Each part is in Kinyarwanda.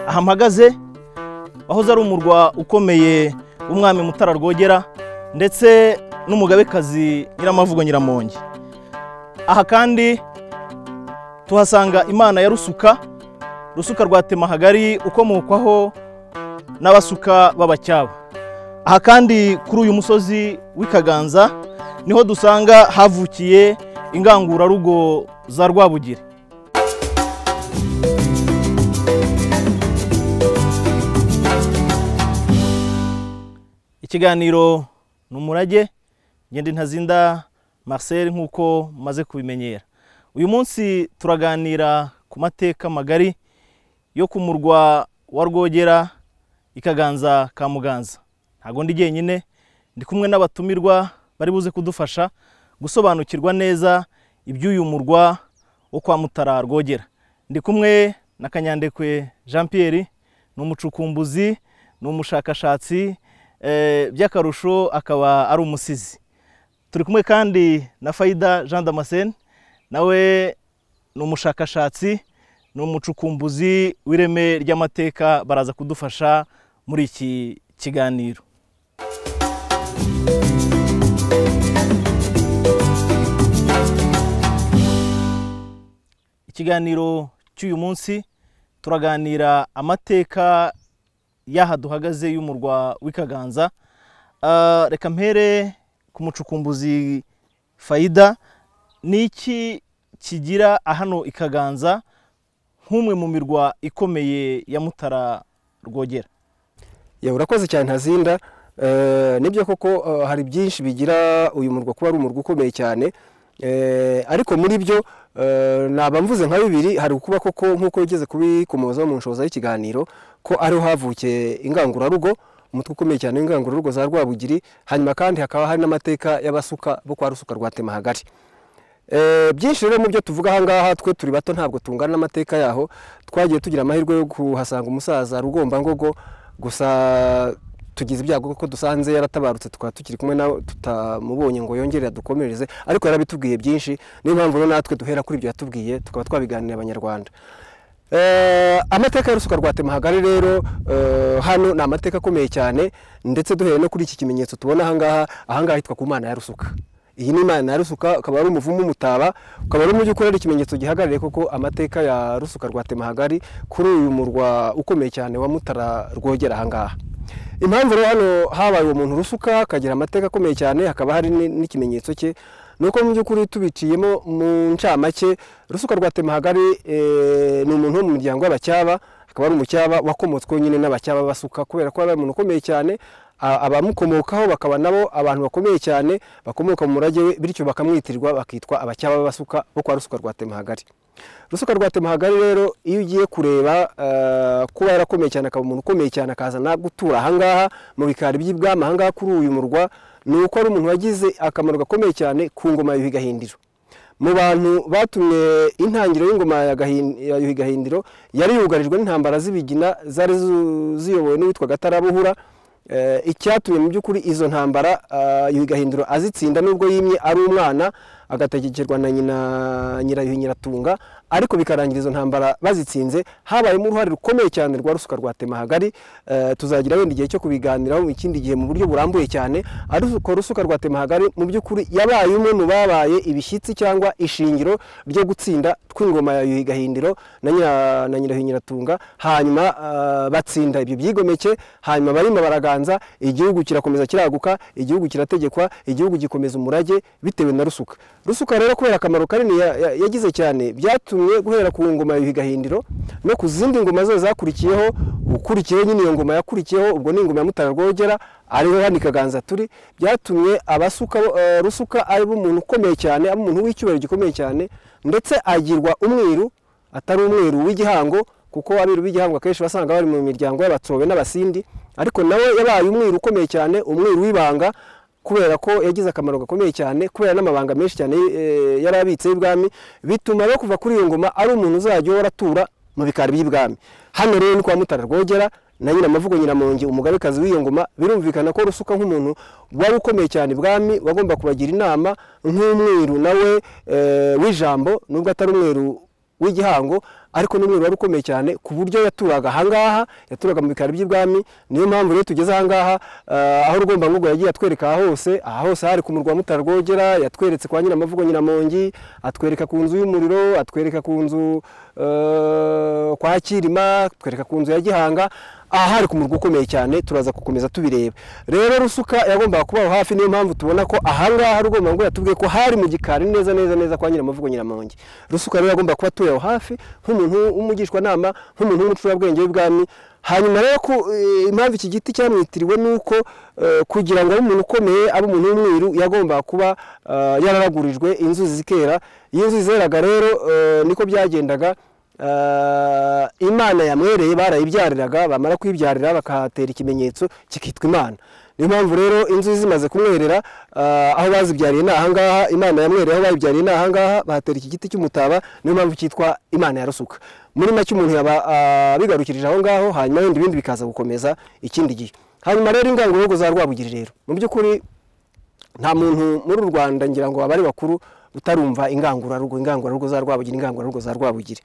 aha mpagaze wahoze ari umurwa ukomeye w'umwami Mutara Rwogera ndetse n'umugabekazi Nyiramavugo Nyiramongi aha kandi tuhasanga imana ya Rusuka Rusuka rwa Temahagari ukomokwaho n'abasuka b'abacyaba aha kandi kuri uyu musozi w'i Kaganza niho dusanga havukiye ingangurarugo za Rwabugiri ikiganiro ni umurage ngende ntazinda Marcel nk'uko maze kubimenyera uyu munsi turaganira ku mateka magari yo ku murwa wa Rwogera ikaganza ka Muganza ntabwo ndi jyenyine ndi kumwe n'abatumirwa bari buze kudufasha gusobanukirwa neza iby'uyu murwa wo kwa Mutara Rwogera ndi kumwe na Kanyandekwe Jean Pierre ni umucukumbuzi ni umushakashatsi eh, by'akarusho akaba ari umusizi turi kumwe kandi na Faida Jean Damascene nawe ni umushakashatsi ni umucukumbuzi w'ireme ry'amateka baraza kudufasha muri iki kiganiro ikiganiro cy'uyu munsi turaganira amateka y'aha duhagaze y'umurwa w'ikaganza Ah, reka mpere ku mucukumbuzi fayida ni iki kigira hano ikaganza nk'umwe mu mirwa ikomeye ya mutara rwogera Ya urakoze cyane ntazinda Eh, nibyo koko eh, hari byinshi bigira uyu murwa kuba ari umurwa ukomeye cyane Eh, ariko muri byo eh, naba mvuze nka bibiri hari ukuba koko nk'uko yigeze kubikomoza mu nshoza y'ikiganiro ko ariho havukiye ingangurarugo umutwe ukomeye cyane w'ingangurarugo za rwabugiri hanyuma kandi hakaba hari n'amateka y'abasuka bo kwa rusuka rwa temahagari Eh, byinshi rero mu byo tuvuga aha ngaha twe turi bato ntabwo tungana n'amateka yaho twagiye tugira amahirwe yo kuhasanga umusaza rugombangogo gusa tugize ibyago kuko dusanze yaratabarutse tukaba tukiri kumwe nawe tutamubonye ngo yongere adukomereze ariko yarabitubwiye byinshi niyo mpamvu rero natwe duhera kuri ibyo yatubwiye tukaba twabiganira abanyarwanda Eh, amateka y'urusuka rwa temahagari rero eh, hano ni amateka akomeye cyane ndetse duhereye no kuri iki kimenyetso tubona ahangaha ahangaha hitwa ku mana ya rusuka iyi ni imana ya rusuka ukaba ari umuvumo umutaba ukaba ari umujyi ukorera ikimenyetso gihagarariye koko amateka ya rusuka rwa temahagari kuri uyu murwa ukomeye cyane wa mutara rwogera ahangaha impamvu rero hano habaye uwo muntu rusuka akagira amateka akomeye cyane hakaba hari ni- n'ikimenyetso cye ni uko mu by'ukuri tubiciyemo mu ncamake rusuka rwa temahagari eh, ni umuntu wo mu muryango w'abacyaba akaba ari umucyaba wakomotsweho nyine n'abacyaba basuka kubera ko ari umuntu ukomeye cyane a- abamukomokaho bakaba nabo abantu bakomeye cyane bakomoka mu murage we bityo bakamwitirwa bakitwa abacyaba b'abasuka bo kwa rusuka rwa temahagari rusuka rwa temahagari rero iyo ugiye kureba eh, kuba yarakomeye cyane akaba umuntu ukomeye cyane akaza na gutura ahangaha mu bikari by'i bwami ahangaha kuri uyu murwa ni uko ari umuntu wagize akamaro gakomeye cyane ku ngoma ya Yuhi Gahindiro mu bantu batumye intangiriro y'ingoma ya Gahin- ya Yuhi Gahindiro yari yugarijwe n'intambara z'ibigina zari zu- ziyobowe n'uwitwa Gatarabuhura Eh, icyatumye mu by'ukuri izo ntambara ah, Yuhi Gahindiro azitsinda nubwo yimye ari umwana agategekerwa na nyina Nyirayuhi Nyiratunga ariko bikarangira izo ntambara bazitsinze habayemo uruhare rukomeye cyane rwa rusuka rwa Temahagari eh, tuzagira wenda igihe cyo kubiganiraho mu kindi gihe mu buryo burambuye cyane ariko rusuka rwa Temahagari mu by'ukuri yabaye umwe mu babaye ibishyitsi cyangwa ishingiro ryo gutsinda kw'ingoma ya Yuhi Gahindiro na nyira na Nyirayuhi Nyiratunga hanyuma ah, batsinda ibyo byigomeke hanyuma barimo baraganza igihugu kirakomeza kiraguka igihugu kirategekwa igihugu gikomeza umurage bitewe na rusuka rusuka rero kubera akamaro kanini ya- ya- yagize cyane byatumye guhera ku ngoma ya Yuhi Gahindiro no ku zindi ngoma zose zakurikiyeho ukurikiyeho nyine iyo ngoma yakurikiyeho ubwo ni ingoma ya Mutara Rwogera ariho hano ikaganza turi byatumye abasuka bo- eh, rusuka ari umuntu ukomeye cyane ari umuntu w'icyubahiro gikomeye cyane ndetse agirwa umwiru atari umweru w'igihango kuko abiru b'igihango akenshi wasanga bari mu miryango y'abatsobe n'abasindi ariko nawe yabaye umwiru ukomeye cyane umwiru w'ibanga kubera ko yagize akamaro gakomeye cyane kubera n'amabanga menshi cyane eh, yari abitse y'ibwami bituma no kuva kuri iyo ngoma ari umuntu uzajya uhora atura mu bikari by'ibwami hano rero ni kwa mutara rwogera na nyina amavugo nyiramongi umugabekazi w'iyo ngoma birumvikana ko rusuka nk'umuntu wari ukomeye cyane ibwami wagomba kubagira inama nk'umwiru nawe eh, w'ijambo nubwo atari umweru w'igihango ariko n'umweru wari ukomeye cyane ku buryo yaturaga ahangaha yaturaga mu bikari by'ibwami niyo mpamvu rero tugeze ahangaha eh, aho rugombangogo yagiye atwereka aha hose aha hose hari ku murwa wa mutarwogera yatweretse kwa nyiramavugo nyiramongi atwereka ku nzu y'umuriro atwereka ku nzu eh, kwa kirima atwereka ku nzu ya gihanga aha hari ku murwa ukomeye cyane turaza gukomeza tubireba rero rusuka yagombaga kubaho hafi niyo mpamvu tubona ko ahangaha rugomba ngo yatubwiye ko hari mu gikari neza neza neza kwa nyiramavugo nyiramongi rusuka rero yagomba kuba atuye aho hafi nk'umuntu w'umugishwanama nk'umuntu w'umucurabwenge w'ibwami hanyuma rero ko eh, impamvu iki giti cyamwitiriwe ni uko eh, kugira ngo abe umuntu ukomeye abe umuntu w'umwiru yagombaga kuba eh, yararagurijwe inzuzi zikera iyo inzuzi zeraga rero eh, niko byagendaga Eh, imana yamwereye barayibyariraga bamara kuyibyarira bakahatera ikimenyetso kikitwa imana niyo mpamvu rero inzu zimaze kumwerera eh, aho bazibyariye ni ahangaha imana yamwereye aho bayibyariye ni ahangaha bahatera iki giti cy'umutaba niyo mpamvu cyitwa imana ya rusuka muri make umuntu yaba eh, abigarukirije aho ngaho hanyuma wenda ibindi bikaza gukomeza ikindi gihe hanyuma rero ingangurugo za rwabugiri rero mu by'ukuri nta muntu muri u rwanda ngira ngo abari bakuru utarumva ingangurarugo ingangurarugo za rwabugiri ingangurarugo za rwabugiri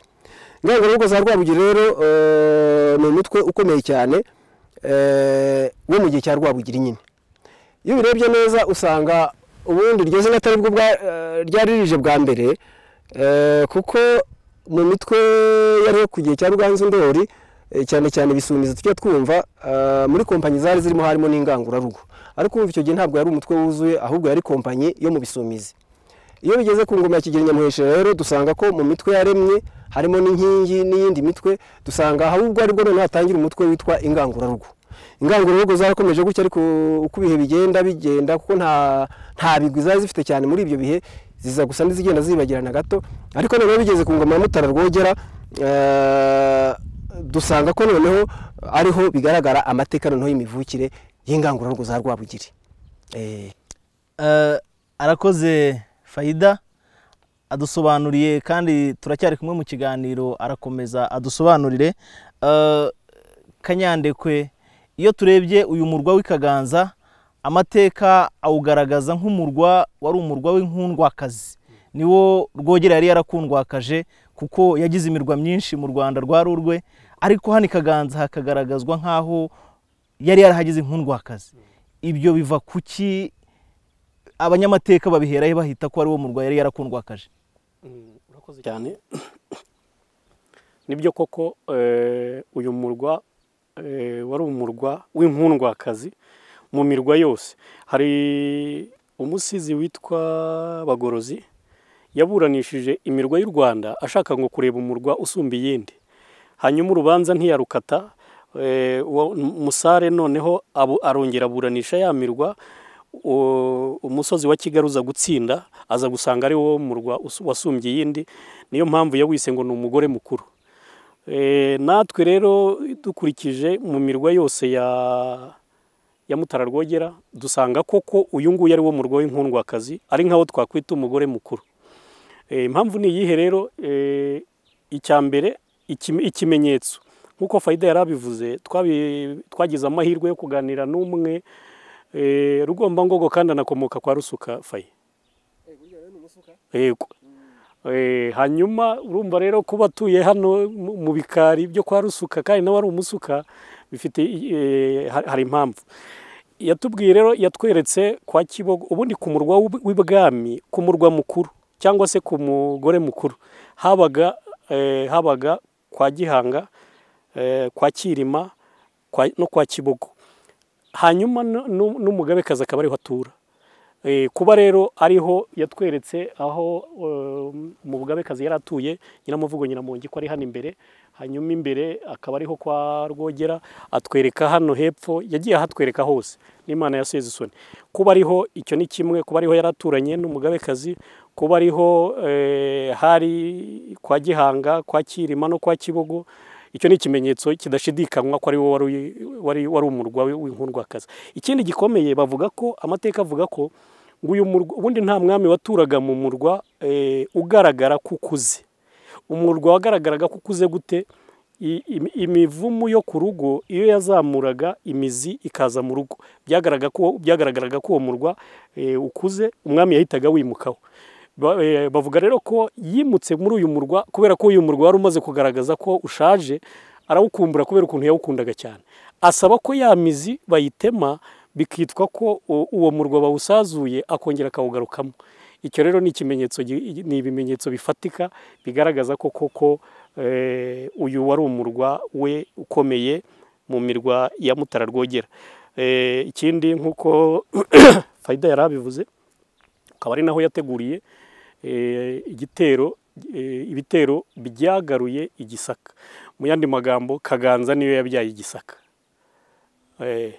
ingangurarugo za rwabugiri rero eh, ni umutwe ukomeye cyane eh, wo mu gihe cya rwabugiri nyine iyo ubirebye neza usanga ubundi iryo zina atari bwo bwa- eh, ryari rije bwa mbere eh, kuko mu mitwe yariho ku gihe cya ruganzu ndori eh, cyane cyane ibisumizi tujya twumva eh, muri kompanyi zari zirimo harimo n'ingangurarugo ariko wumva icyo gihe ntabwo yari umutwe wuzuye ahubwo yari kompanyi yo mu bisumizi iyo bigeze ku ngoma ya kigeli nyamuheshera rero dusanga ko mu mitwe yaremye harimo n'inkingi n'iyindi mitwe dusanga ahubwo aribwo noneho hatangira umutwe witwa ingangurarugo ingangurarugo zarakomeje gutya ariko uko ibihe bigenda bigenda kuko nta nta bigwi zari zifite cyane muri ibyo bihe ziza gusa n'izigenda zibagirana gato ariko noneho bigeze ku ngoma ya mutara rwogera eh, dusanga ko noneho ariho bigaragara amateka noneho y'imivukire y'ingangurarugo za rwabugiri Eh. Eh, arakoze fayida adusobanuriye kandi turacyari kumwe mu kiganiro arakomeza adusobanurire Eh, kanyandekwe iyo turebye uyu murwa w'i kaganza amateka awugaragaza nk'umurwa wari umurwa w'inkundwakazi niwo rwogera yari yarakundwakaje kuko yagize imirwa myinshi mu rwanda rwa rurwe ariko hano i kaganza hakagaragazwa nk'aho yari yarahagize inkundwakazi ibyo biva kuki abanyamateka babiherayo bahita ko ariwo murwa yari yarakundwakaje Mm, urakoze cyane nibyo koko eh, uyu murwa eh, wari umurwa w'inkundwakazi mu mirwa yose hari umusizi witwa bagorozi yaburanishije imirwa y'u rwanda ashaka ngo kureba umurwa usumba iyindi hanyuma urubanza ntiyarukata eh, uwo- musare noneho abu- arongera aburanisha ya mirwa u- umusozi wa kigali uza gutsinda aza gusanga ari wo murwa usu- wasumbye iyindi niyo mpamvu yawise ngo ni umugore mukuru Eh, natwe rero dukurikije mu mirwa yose ya ya mutara rwogera dusanga koko uyu nguyu ari wo murwa w'inkundwakazi ari nk'aho twakwita umugore mukuru Eh, impamvu ni iyihe rero Eh, icya mbere ikime- ikimenyetso nk'uko fayida yari abivuze twabi- twagize amahirwe yo kuganira n'umwe Eh, Rugombangogo kandi anakomoka kwa Rusuka Faye. Yego. Eh, hanyuma urumva rero kuba atuye hano mu mu bikari byo kwa Rusuka kandi nawe ari umusuka bifite eh, ha- hari impamvu yatubwiye rero yatweretse kwa Kibogo ubundi ku murwa w'ub- w'ibwami ku murwa mukuru cyangwa se ku mugore mukuru habaga eh, habaga kwa Gihanga eh, kwa Kirima kwa, no kwa Kibogo hanyuma nu- nu- n'umugabekazi akaba ariho atura Eh, kuba rero ariho yatweretse aho um, umugabekazi yari atuye nyiramuvugo nyiramongi ko ari hano imbere hanyuma imbere akaba ariho kwa rwogera atwereka hano hepfo yagiye ahatwereka hose n'imana ya sezisoni kuba ariho icyo ni kimwe kuba ariho yari aturanye n'umugabekazi kuba ariho eh, hari kwa gihanga kwa kirima no kwa kibogo icyo ni ikimenyetso kidashidikanywa ko ari wo wari wari wari umurwa w'inkundwakazi ikindi gikomeye bavuga ko amateka avuga ko ngo uyu murwa ubundi nta mwami waturaga mu murwa eh, ugaragara ko ukuze umurwa wagaragaraga ko ukuze gute I- im- imivumu yo ku rugo iyo yazamuraga imizi ikaza mu rugo byagaraga ko byagaragaraga ko uwo murwa eh, ukuze umwami yahitaga wimukaho Ba- eh, bavuga rero ko yimutse muri uyu murwa kubera ko uyu murwa wari umaze kugaragaza ko ushaje arawukumbura kubera ukuntu yawukundaga cyane asaba ko ya mizi bayitema bikitwa ko u- uwo murwa bawusazuye akongera akawugarukamo icyo rero ni ikimenyetso gi- ni ibimenyetso bifatika bigaragaza ko koko eh, uyu wari umurwa we ukomeye mu mirwa ya Mutara Rwogera Eh, ikindi nk'uko Faida yari abivuze akaba ari naho yateguriye eh, igitero eh, ibitero byagaruye i Gisaka mu yandi magambo Kaganza niyo yabyaye i Gisaka Eh,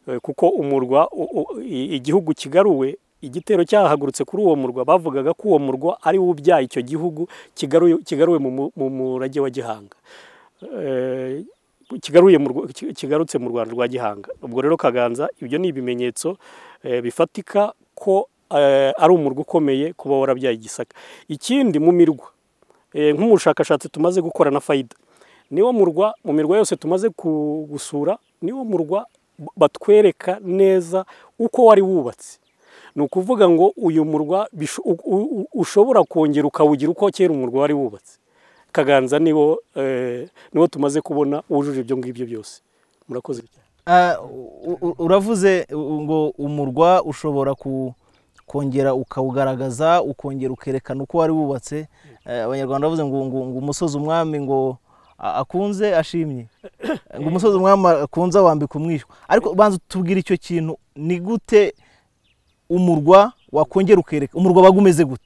eh, kuko umurwa u- u- i- igihugu kigaruwe igitero cyahagurutse kuri uwo murwa bavugaga ko uwo murwa ari wo ubyaye icyo gihugu kigaruye kigaruwe mu mu- mu murage wa Gihanga Eh, kigaruye mu Rwa- ki- kigarutse mu Rwanda rwa Gihanga ubwo rero Kaganza ibyo ni ibimenyetso eh, bifatika ko eh, ari umurwa ukomeye kuba warabyaye Gisaka ikindi mu mirwa eh, nk'umushakashatsi tumaze gukora na Faida niwo murwa mu mirwa yose tumaze ku- gusura niwo murwa b- batwereka neza uko wari wubatse ni ukuvuga ngo uyu murwa bisho- u- u- u- ushobora kongera ukawugira uko kera umurwa wari wubatse kaganza niwo eh, niwo tumaze kubona wujuje ibyo ngibyo byose murakoze cyane Ah, u- u- uravuze u- ngo umurwa ushobora ku- kongera ukawugaragaza ukongera ukerekana uko wari wubatse Eh, abanyarwanda bavuze ngo ngo ngo umusozi umwami ngo a- akunze ashimye ngo umusozi umwami akunze awambika umwishywa ariko banza tubwire icyo kintu ni gute umurwa wakongera ukereka umurwa waga umeze gute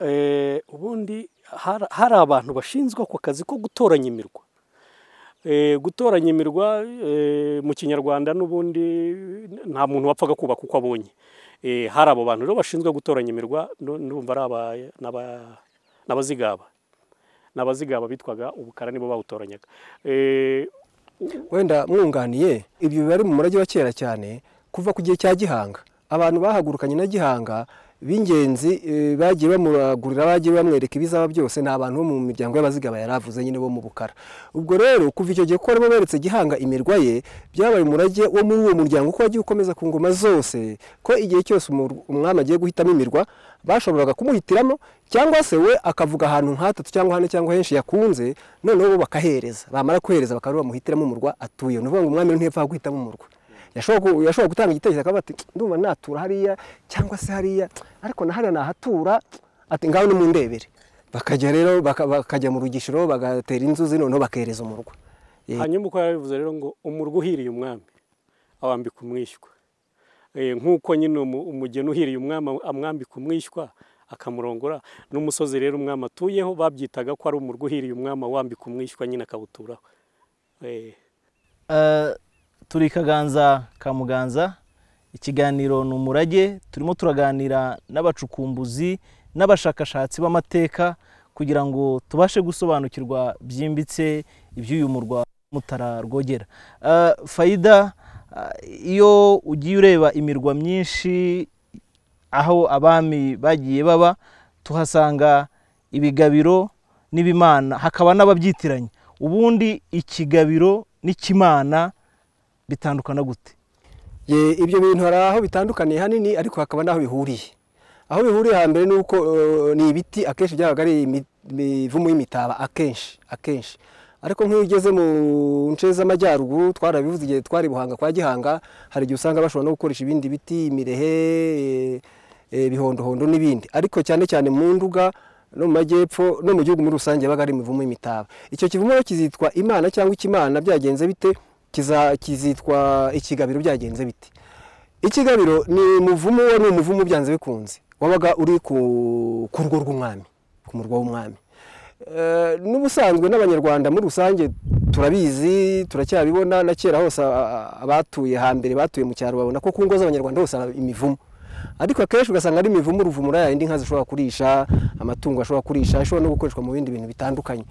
Eh, ubundi har- hari abantu bashinzwe ako kazi ko gutoranya imirwa Eh, gutoranya imirwa eh, mu kinyarwanda n'ubundi nta muntu wapfaga kubaka uko abonye Eh, hari abo bantu rero bashinzwe gutoranya imirwa nu- ndumva ari aba- n'aba- n'abazigaba n'abazigaba bitwaga ubukara nibo bawutoranyaga Eh, wenda mwunganiye ibyo biba ari mu murage wa kera cyane kuva ku gihe cya gihanga abantu bahagurukanye na gihanga b'ingenzi eh, bagiye bamuragurira bagiye bamwereka ibizaba byose ni abantu bo mu miryango y'abazigaba yari avuze nyine bo mu bukara ubwo rero kuva icyo gihe ko barimo beretse gihanga imirwa ye byabaye umurage wo muri uwo muryango ko wagiye ukomeza ku ngoma zose ko igihe cyose umur- umwami agiye guhitamo imirwa bashoboraga kumuhitiramo cyangwa se we akavuga ahantu nk'atatu cyangwa hane cyangwa henshi yakunze noneho bo bakahereza bamara kuhereza bakaba bamuhitiramo umurwa atuye ni ukuvuga ngo umwami ntiyapfa guhitamo umurwa yashobora ku- yashobora gutanga igitekerezo akavuga ati ndumva natura hariya cyangwa se hariya ariko na hariya nahatura ati ngaho nimundebere bakajya rero baka- bakajya mu rugishiro bagatera inzuzi noneho bakereza umurwa Eh. hanyuma uko yabivuze rero ngo umurwa uhiriye umwami awambika umwishywa Eh, nk'uko nyine umu- umugeni uhiriye umwami amwambika umwishywa akamurongora n'umusozi rero umwami atuyeho babyitaga ko ari umurwa uhiriye umwami awambika umwishywa nyine akawuturaho Eh, Eh, turi kaganza ka muganza ikiganiro ni umurage turimo turaganira n'abacukumbuzi n'abashakashatsi b'amateka kugira ngo tubashe gusobanukirwa byimbitse iby'uyu murwa mutara rwogera Eh, fayida eh, iyo ugiye ureba imirwa myinshi aho abami bagiye baba tuhasanga ibigabiro n'ibimana hakaba n'ababyitiranya ubundi ikigabiro n'ikimana bitandukana gute Ye, ibyo bintu hari aho bitandukaniye hanini ariko hakaba n'aho bihuriye aho bihuriye hambere ni uko eh, ni ibiti akenshi byabaga ari imi- imivumu y'imitaba akenshi akenshi ariko nk'iyo ugeze mu nce z'amajyaruguru twarabivuze igihe twari i buhanga kwa gihanga hari igihe usanga bashobora no gukoresha ibindi biti imirehe eh, eh, bihondohondo n'ibindi ariko cyane cyane mu nduga no mu majyepfo no mu gihugu muri rusange yabaga ari imivumu y'imitaba icyo kivumu rero kizitwa imana cyangwa ikimana byagenze bite kiza- kizitwa ikigabiro byagenze bite ikigabiro ni umuvumo wari umuvumo byanze bikunze wabaga uri ku ku rugo rw'umwami ku murwa w'umwami Eh, n'ubusanzwe n'abanyarwanda muri rusange turabizi turacyabibona na kera hose a- a- abatuye hambere batuye mu cyaro babona ko ku ngo z'abanyarwanda hose hari imivumo ariko akenshi ugasanga ari imivumo uruvumo yayindi inka zishobora kurisha amatungo ashobora kurisha ishobora no gukoreshwa mu bindi bintu bitandukanye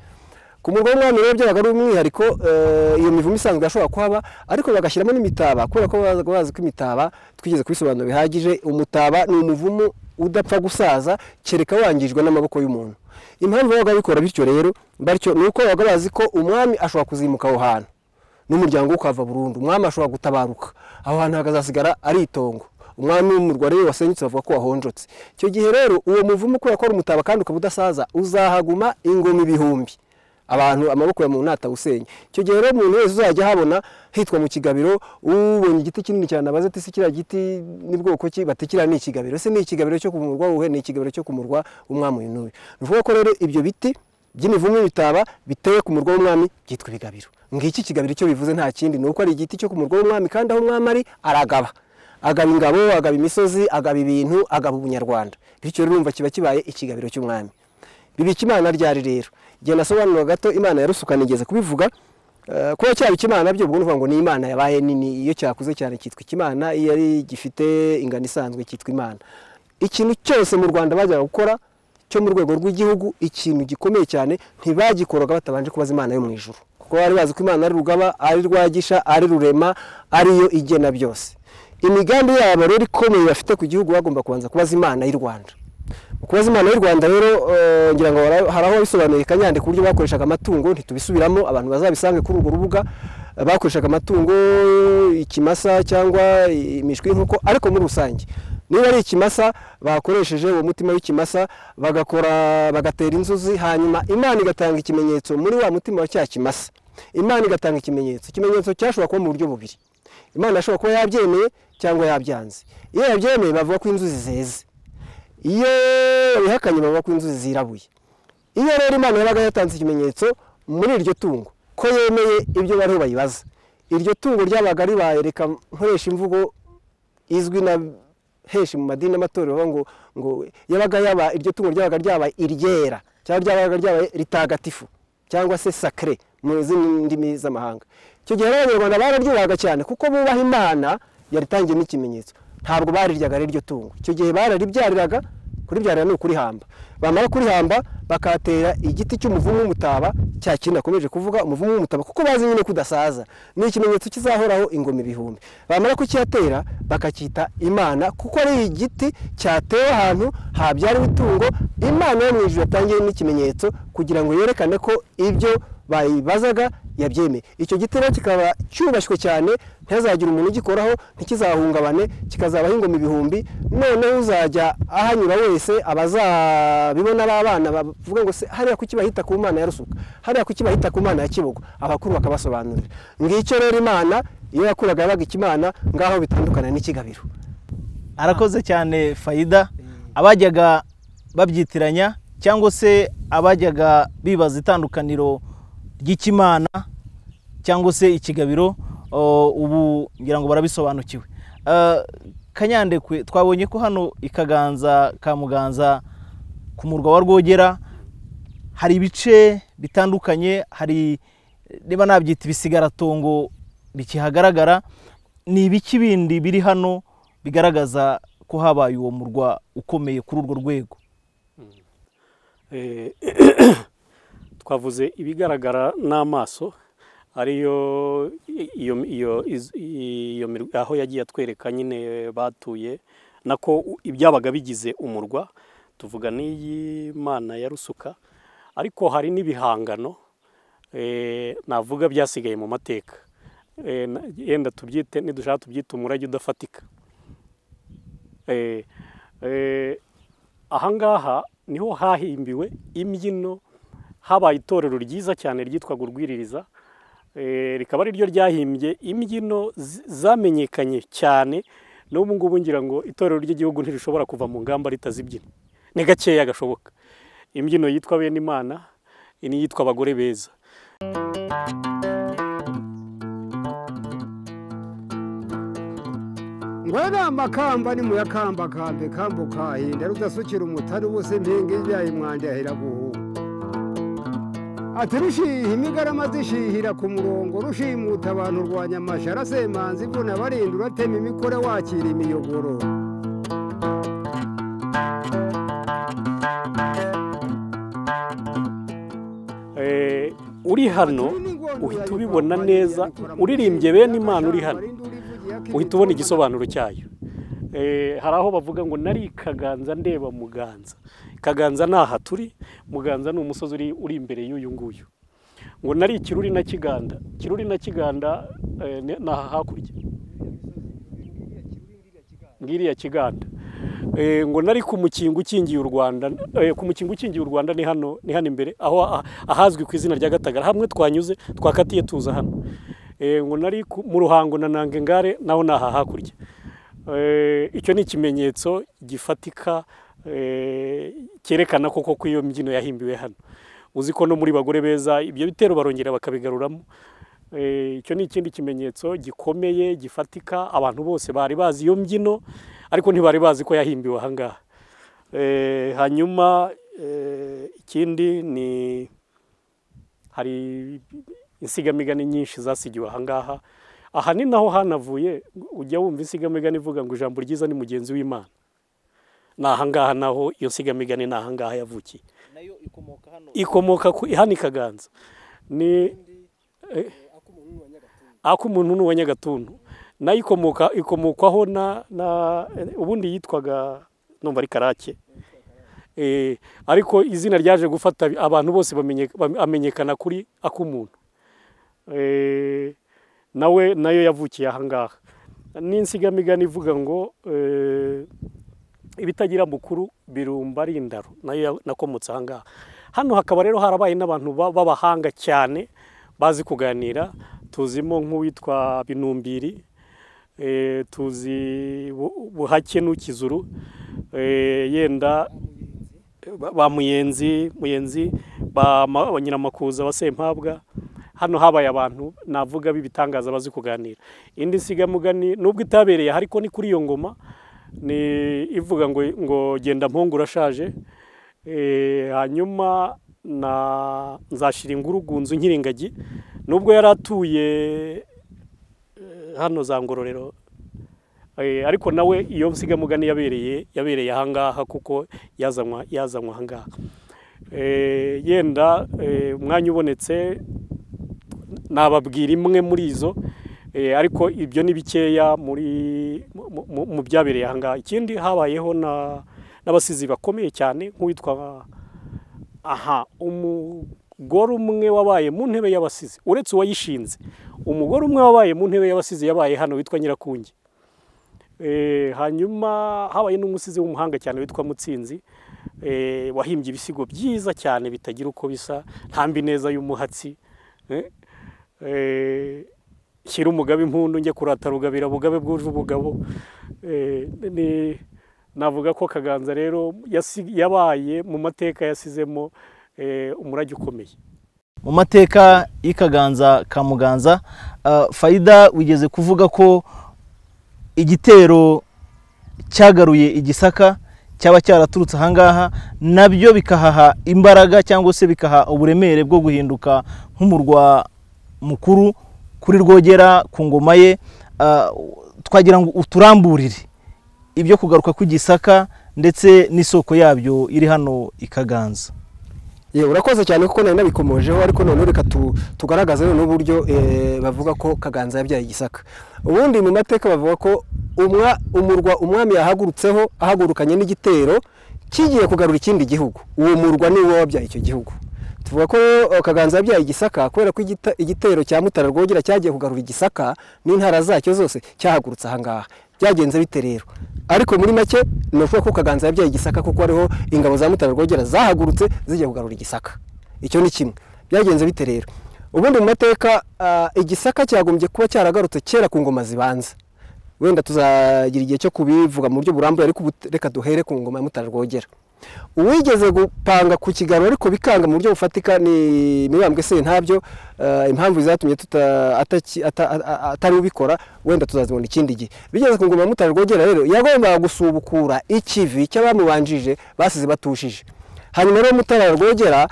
ku murwa w'umwami rero byabaga ari umwihariko eh, iyo mivumo isanzwe yashobora kuhaba ariko bagashyiramo n'imitaba kubera ko babaga bazi ko imitaba twigeze kubisobanura bihagije umutaba ni umuvumo udapfa gusaza kereka wangijwe n'amaboko y'umuntu impamvu babaga bikora bityo rero batyo ni uko babaga bazi ko umwami ashobora kuzimuka aho hantu n'umuryango we ukava burundu umwami ashobora gutabaruka aho hantu hakazasigara ari itongo umwami w'umurware we wasenyutse bavuga ko wahonjotse icyo gihe rero uwo muvumo kubera ko ari umutaba kandi ukaba udasaza uzahaguma ingoma ibihumbi abantu amaboko ya muntu atawusenya icyo gihe rero umuntu wese uzajya ahabona hitwa mu kigabiro ubonye igiti kinini cyane abaza ati kiriya giti ni bwoko ki bati kiriya ni ikigabiro ese ni ikigabiro cyo ku murwa wuhe ni ikigabiro cyo ku murwa w'umwami uyu n'uyu ni ukuvuga ko rero ibyo biti by'imivumu y'ibitaba biteye ku murwa w'umwami byitwa ibigabiro ngiki ikigabiro icyo bivuze nta kindi ni uko ari igiti cyo ku murwa w'umwami kandi aho umwami ari aragaba agaba ingabo agaba imisozi agaba ibintu agaba ubunyarwanda bityo rero urumva kiba kibaye ikigabiro cy'umwami bibika imana ryari rero igihe nasobanura gato imana ya rusuka nigeze kubivuga eh, kuba cyabika imana byo ubwo nuvuga ngo ni imana yabaye nini iyo cyakuze cyane cyitwa ikimana iyo ari gifite ingano isanzwe cyitwa imana ikintu cyose mu rwanda bajyaga gukora cyo mu rwego rw'igihugu ikintu gikomeye cyane ntibagikoraga batabanje kubaza imana yo mu ijuru kuko bari bazi ko imana ari rugaba ari rwagisha ari rurema ariyo igena byose imigambi yabo rero ikomeye bafite ku gihugu bagomba kubanza kubaza imana y'u rwanda mu kubaza imana y'u rwanda rero eh, ngira ngo hari- hari aho bisobanuye kanyande ku buryo bakoreshaga amatungo ntitubisubiramo abantu bazabisange kuri urwo rubuga Eh, bakoreshaga amatungo ikimasa cyangwa imishwi y'inkoko ariko muri rusange niba ari ikimasa bakoresheje uwo mutima w'ikimasa bagakora bagatera inzuzi hanyuma imana igatanga ikimenyetso muri wa mutima wa cya kimasa imana igatanga ikimenyetso ikimenyetso cyashobora kuba mu buryo bubiri imana ashobora kuba yabyemeye cyangwa yabyanze iyo yabyemeye bavuga ko inzuzi zeze iyo babihakanye bavuga ko inzuzi zirabuye iyo rero imana yabaga yatanze ikimenyetso muri iryo tungo ko yemeye ibyo bariho bayibaza iryo tungo ryabaga ribaye reka nkoresha imvugo izwi na henshi mu madini n'amatorero bavuga ngo ngo yabaga yaba iryo tungo ryabaga ryabaye iryera cyangwa ryabaga ryabaye ritagatifu cyangwa se sakare mu zindi ndimi z'amahanga icyo gihe rero abanyarwanda bararyohaga cyane kuko bubaha imana yaritangiye n'ikimenyetso ntabwo bariryaga rero iryo tungo icyo gihe bararibyariraga kuribyarira ni ukurihamba bamara kurihamba bakatera igiti cy'umuvumu w'umutaba cya kintu nakomeje kuvuga umuvumu w'umutaba kuko bazi nyine kudasaza ni ikimenyetso kizahoraho ingoma ibihumbi bamara kucyatera bakacyita imana kuko ari igiti cyatewe ahantu habyariwe itungo imana yo mu ijuru yatangiye n'ikimenyetso kugira ngo yerekane ko ibyo bayibazaga yabyemeye icyo giti rero kikaba cyubashywe cyane ntihazagire umuntu ugikoraho ntikizahungabane kikazabaho ingoma ibihumbi noneho uzajya ahanyura wese abazabibona b'abana bavuga ngo se hariya kuki bahita ku mana ya rusuka hariya kuki bahita ku mana ya kibuga abakuru bakabasobanurira ngicyo rero imana iyo yakuraga yabaga ikimana ngaho bitandukana n'ikigabiro arakoze cyane fayida abajyaga babyitiranya cyangwa se abajyaga bibaza itandukaniro ry'ikimana cyangwa se ikigabiro o, ubu ngira ngo barabisobanukiwe Eh, kanyandekwe twabonye ko hano ikaganza ka muganza ku murwa wa rwogera hari ibice bitandukanye hari niba nabyita ibisigaratongo bikihagaragara ni ibiki bindi biri hano bigaragaza ko habaye uwo murwa ukomeye kuri urwo rwego Eh, twavuze ibigaragara n'amaso ariyo iyo iyo iz- iyo mirwa- aho yagiye atwereka nyine batuye nako u- ibyabaga bigize umurwa tuvuga n'iyi mana ya rusuka ariko hari n'ibihangano eh, navuga byasigaye mu mateka Eh, na- yenda tubyite nidushaka tubyite umurage udafatika Eh, eh, ahangaha niho hahimbiwe imbyino habaye itorero ryiza cyane ryitwaga urwiririza Eh, rikaba ari ryo ryahimbye imbyino zi- zamenyekanye cyane n'ubu ngubu ngira ngo itorero ry'igihugu ntirishobora kuva mu ngamba ritazibyina ni gakeya gashoboka imbyino yitwa bene imana n'iyitwa abagore beza ngwere amakamba ni muyakambakambe kambukahinda rudasukira umutari wose mpenge ibyaye mwanje ahera guhuha ati rushiha imigarama zishihira ku murongo rushimuta abantu rwanya amashara semanza ivuna abarinda uratema imikore wakira imiyogoro Eh, uri hano Ati n'ingorwa uhita yayo ubibona kwa neza Banyarwanda ikora mu uririmbye gihe bene imana uri hano abarinda ulivugira ko uhita ubona igisobanuro cyayo Eh, hari aho bavuga ngo nari kaganza ndeba muganza kaganza ni aha turi muganza ni umusozi uri uri imbere y'uyu nguyu ngo nari ikiruri na kiganda kiruri na kiganda eh, ni ni aha hakurya ngiriya kiganda ngo nari ku mukingo ukingiye u rwanda ku mukingo ukingiye u rwanda ni hano ni hano imbere aho ahazwi ku izina rya gatagara hamwe twanyuze twakatiye tuza hano ngo nari mu ruhango na nangengare naho ni aha hakurya icyo ni ikimenyetso gifatika cyerekana koko ko iyo mbyino yahimbiwe hano uzi ko no muri bagore beza ibyo bitero barongera bakabigaruramo icyo ni ikindi kimenyetso gikomeye gifatika abantu bose bari bazi iyo mbyino ariko ntibari bazi ko yahimbiwe aha ngaha hanyuma ikindi ni hari insigamigani nyinshi zasigiwe aha ngaha aha ni naho hanavuye ujya wumva insigamigani ivuga ngo ijambo ryiza ni mugenzi w'imana ni aha ngaha naho iyo nsigamigani ni aha ngaha yavukiye ikomoka hano ikaganza ni ak'umuntu ni uwa nyagatuntu nayo ikomoka ikomokwaho na ubundi yitwaga numva ari karake ariko izina ryaje gufata abantu bose amenyekana kuri ak'umuntu nawe nayo yavukiye ahangaha n'insigamigani ivuga ngo ibitagira mukuru birumba ari indaro nayo nakomotse ahangaha hano hakaba rero harabaye n'abantu b'abahanga cyane bazi kuganira tuzimo nk'uwitwa binumbiri tuzi buhake n'ukizuru yenda ba muyenzi muyenzi ba nyiramakuza ba sempabwa hano habaye abantu navuga b'ibitangaza bazi kuganira indi nsigamugani nubwo itabereye ariko ni kuri iyo ngoma ni ivuga ngo ngo genda mpungu urashaje hanyuma na nzashira ingurugunzu nkiringagi nubwo yari atuye hano za ngororero ariko nawe iyo nsigamugani yabereye yabereye ahangaha kuko yazanywa yazanywa ahangaha yenda umwanya ubonetse nababwira imwe muri izo ariko ibyo ni bikeya muri mu byabereye ahangaha ikindi habayeho n'abasizi bakomeye cyane nk'uwitwa aha umugore umwe wabaye mu ntebe y'abasizi uretse uwayishinze umugore umwe wabaye mu ntebe y'abasizi yabaye hano witwa nyirakungi hanyuma habaye n'umusizi w'umuhanga cyane witwa mutsinzi wahimbye ibisigo byiza cyane bitagira uko bisa ntambi neza y'umuhatsi shyira umugabo impundu njye kurata rugabira bugabe bwuje ubugabo navuga ko kaganza rero yabaye mu mateka yasizemo umurage ukomeye mu mateka y'ikaganza ka muganza fayida wigeze kuvuga ko igitero cyagaruye igisaka cyaba cyaraturutse ahangaha nabyo bikahaha imbaraga cyangwa se bikaha uburemere bwo guhinduka nk'umurwa mukuru kuri rwogera ku ngoma ye twagira ngo uturamburire ibyo kugaruka kw'igisaka ndetse n'isoko yabyo iri hano ikaganza yewe urakoze cyane kuko nari nabikomojeho ariko noneho reka tugaragaze noneho uburyo bavuga ko kaganza yabyaye igisaka ubundi mu mateka bavuga ko umurwa umwami yahagurutseho ahagurukanye n'igitero kigiye kugarura ikindi gihugu uwo murwa ni wo wabyaye icyo gihugu tuvuga ko kaganza yabyaye igisaka kubera ko igitero cya mutara rwogera cyagiye kugarura igisaka n'intara zacyo zose cyahagurutse ahangaha byagenze bite rero ariko muri make ni ukuvuga ko kaganza yabyaye igisaka kuko hariho ingabo za mutara rwogera zahagurutse zijya kugarura igisaka icyo ni kimwe byagenze bite rero ubundi mu mateka igisaka cyagombye kuba cyaragarutse kera ku ngoma zibanza wenda tuzagira igihe cyo kubivuga mu buryo burambuye ariko reka duhere ku ngoma ya mutara rwogera uwigeze gupanga ku kiganiro ariko bikanga mu buryo bufatika ni mibambwe se ntabyo impamvu zatumye atari ubikora wenda tuzazibona ikindi gihe bigeze ku ngoma mutari rwogera rero yagombaga gusubukura ikivi cy'abamubanjije basize batushije hanyuma rero mutara rwogera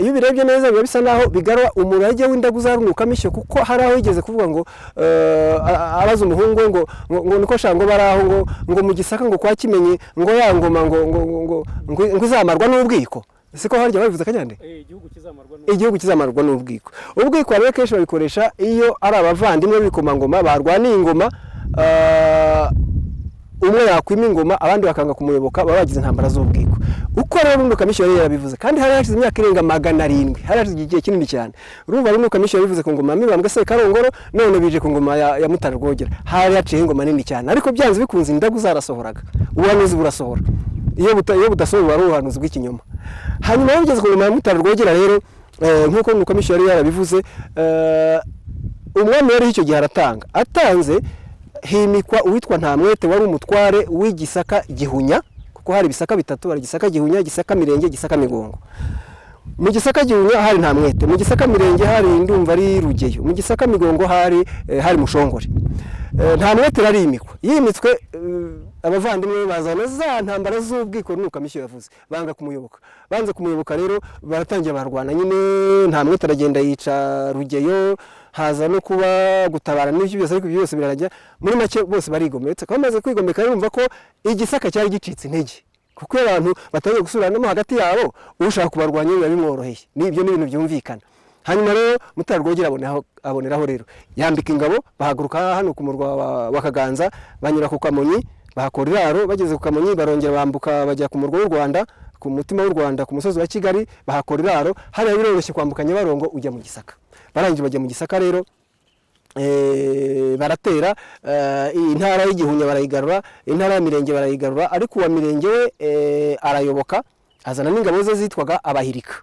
iyo ubirebye neza biba bisa naho bigarura umurage w'indagu uzarunuka mishyo kuko hari aho yigeze kuvuga ngo abaza umuhungu ngo ngo niko shaka ngo bari aho ngo ngo mu gisaka ngo kwa kimenye ngo ya ngoma ngo ngo ngo ngo izamarwa n'ubwiko siko harya babivuze kanyande igihugu kizamarwa n'ubwiko ubwiko rero kenshi babikoresha iyo ari abavandimwe b'ibikomangoma barwaniye ingoma umwe yakwima ingoma abandi bakanga kumuyoboka baba bagize intambara z'ubwiko uko rero runo kamishi yari yabivuze kandi hari hashize imyaka irenga magana arindwi hari hashize igihe kinini cyane urumva runo kamishi yabivuze ku ngoma ya mibambwe se karongoro none bije ku ngoma ya, ya mutara rwogera hari haciyeho ingoma nini cyane ariko byanze bikunze indagu zarasohoraga ubuhanuzi burasohora iyo buta- iyo budasohora ari ubuhanuzi bw'ikinyoma hanyuma iyo bigeze ku ngoma ya mutara rwogera rero eh, nk'uko runo kamishi yari yarabivuze eh, umwami yari icyo gihe aratanga atanze himikwa uwitwa ntamwete wari umutware w'igisaka gihunya kuko hari ibisaka bitatu hari gisaka gihunya gisaka mirenge gisaka migongo mu gisaka gihunya hari ntamwete mu gisaka mirenge hari ndumva ari rugeyo mu gisaka migongo hari eh, hari mushongore Eh, ntamwete yarariyimikwa yimitswe eh, abavandimwe be bazana za ntambara z'ubwiko nuko amishyo yavuze banga kumuyoboka banze kumuyoboka rero baratangira barwana nyine ntamwete aragenda yica rugeyo haza no kuba gutabara n'ibyo byose ariko ibyo byose birarajya muri make bose barigometse kandi bamaze kwigomeka bumva ko igisaka cyari gicitse intege kuko iyo abantu batangiye gusubiranamo hagati yabo ushaka kubarwanya biba bimworoheye n'ibyo ni ibintu byumvikana hanyuma rero mutara rwogera aboneraho aboneraho rero yambika ingabo bahaguruka hano ku murwa wa- wa kaganza banyura ku kamonyi bahakora iraro bageze ku kamonyi barongera bambuka bajya ku murwa w'u rwanda ku mutima w'u rwanda ku musozi wa kigali bahakora iraro hariya biroroshye kwambuka nyabarongo ujya mu gisaka barangije bajya mu gisaka rero Eh, baratera eh, intara y'igihunya barayigarura intara y'amirenge barayigarura ariko uwa mirenge we eh, arayoboka azana n'ingabo ze zitwaga abahirika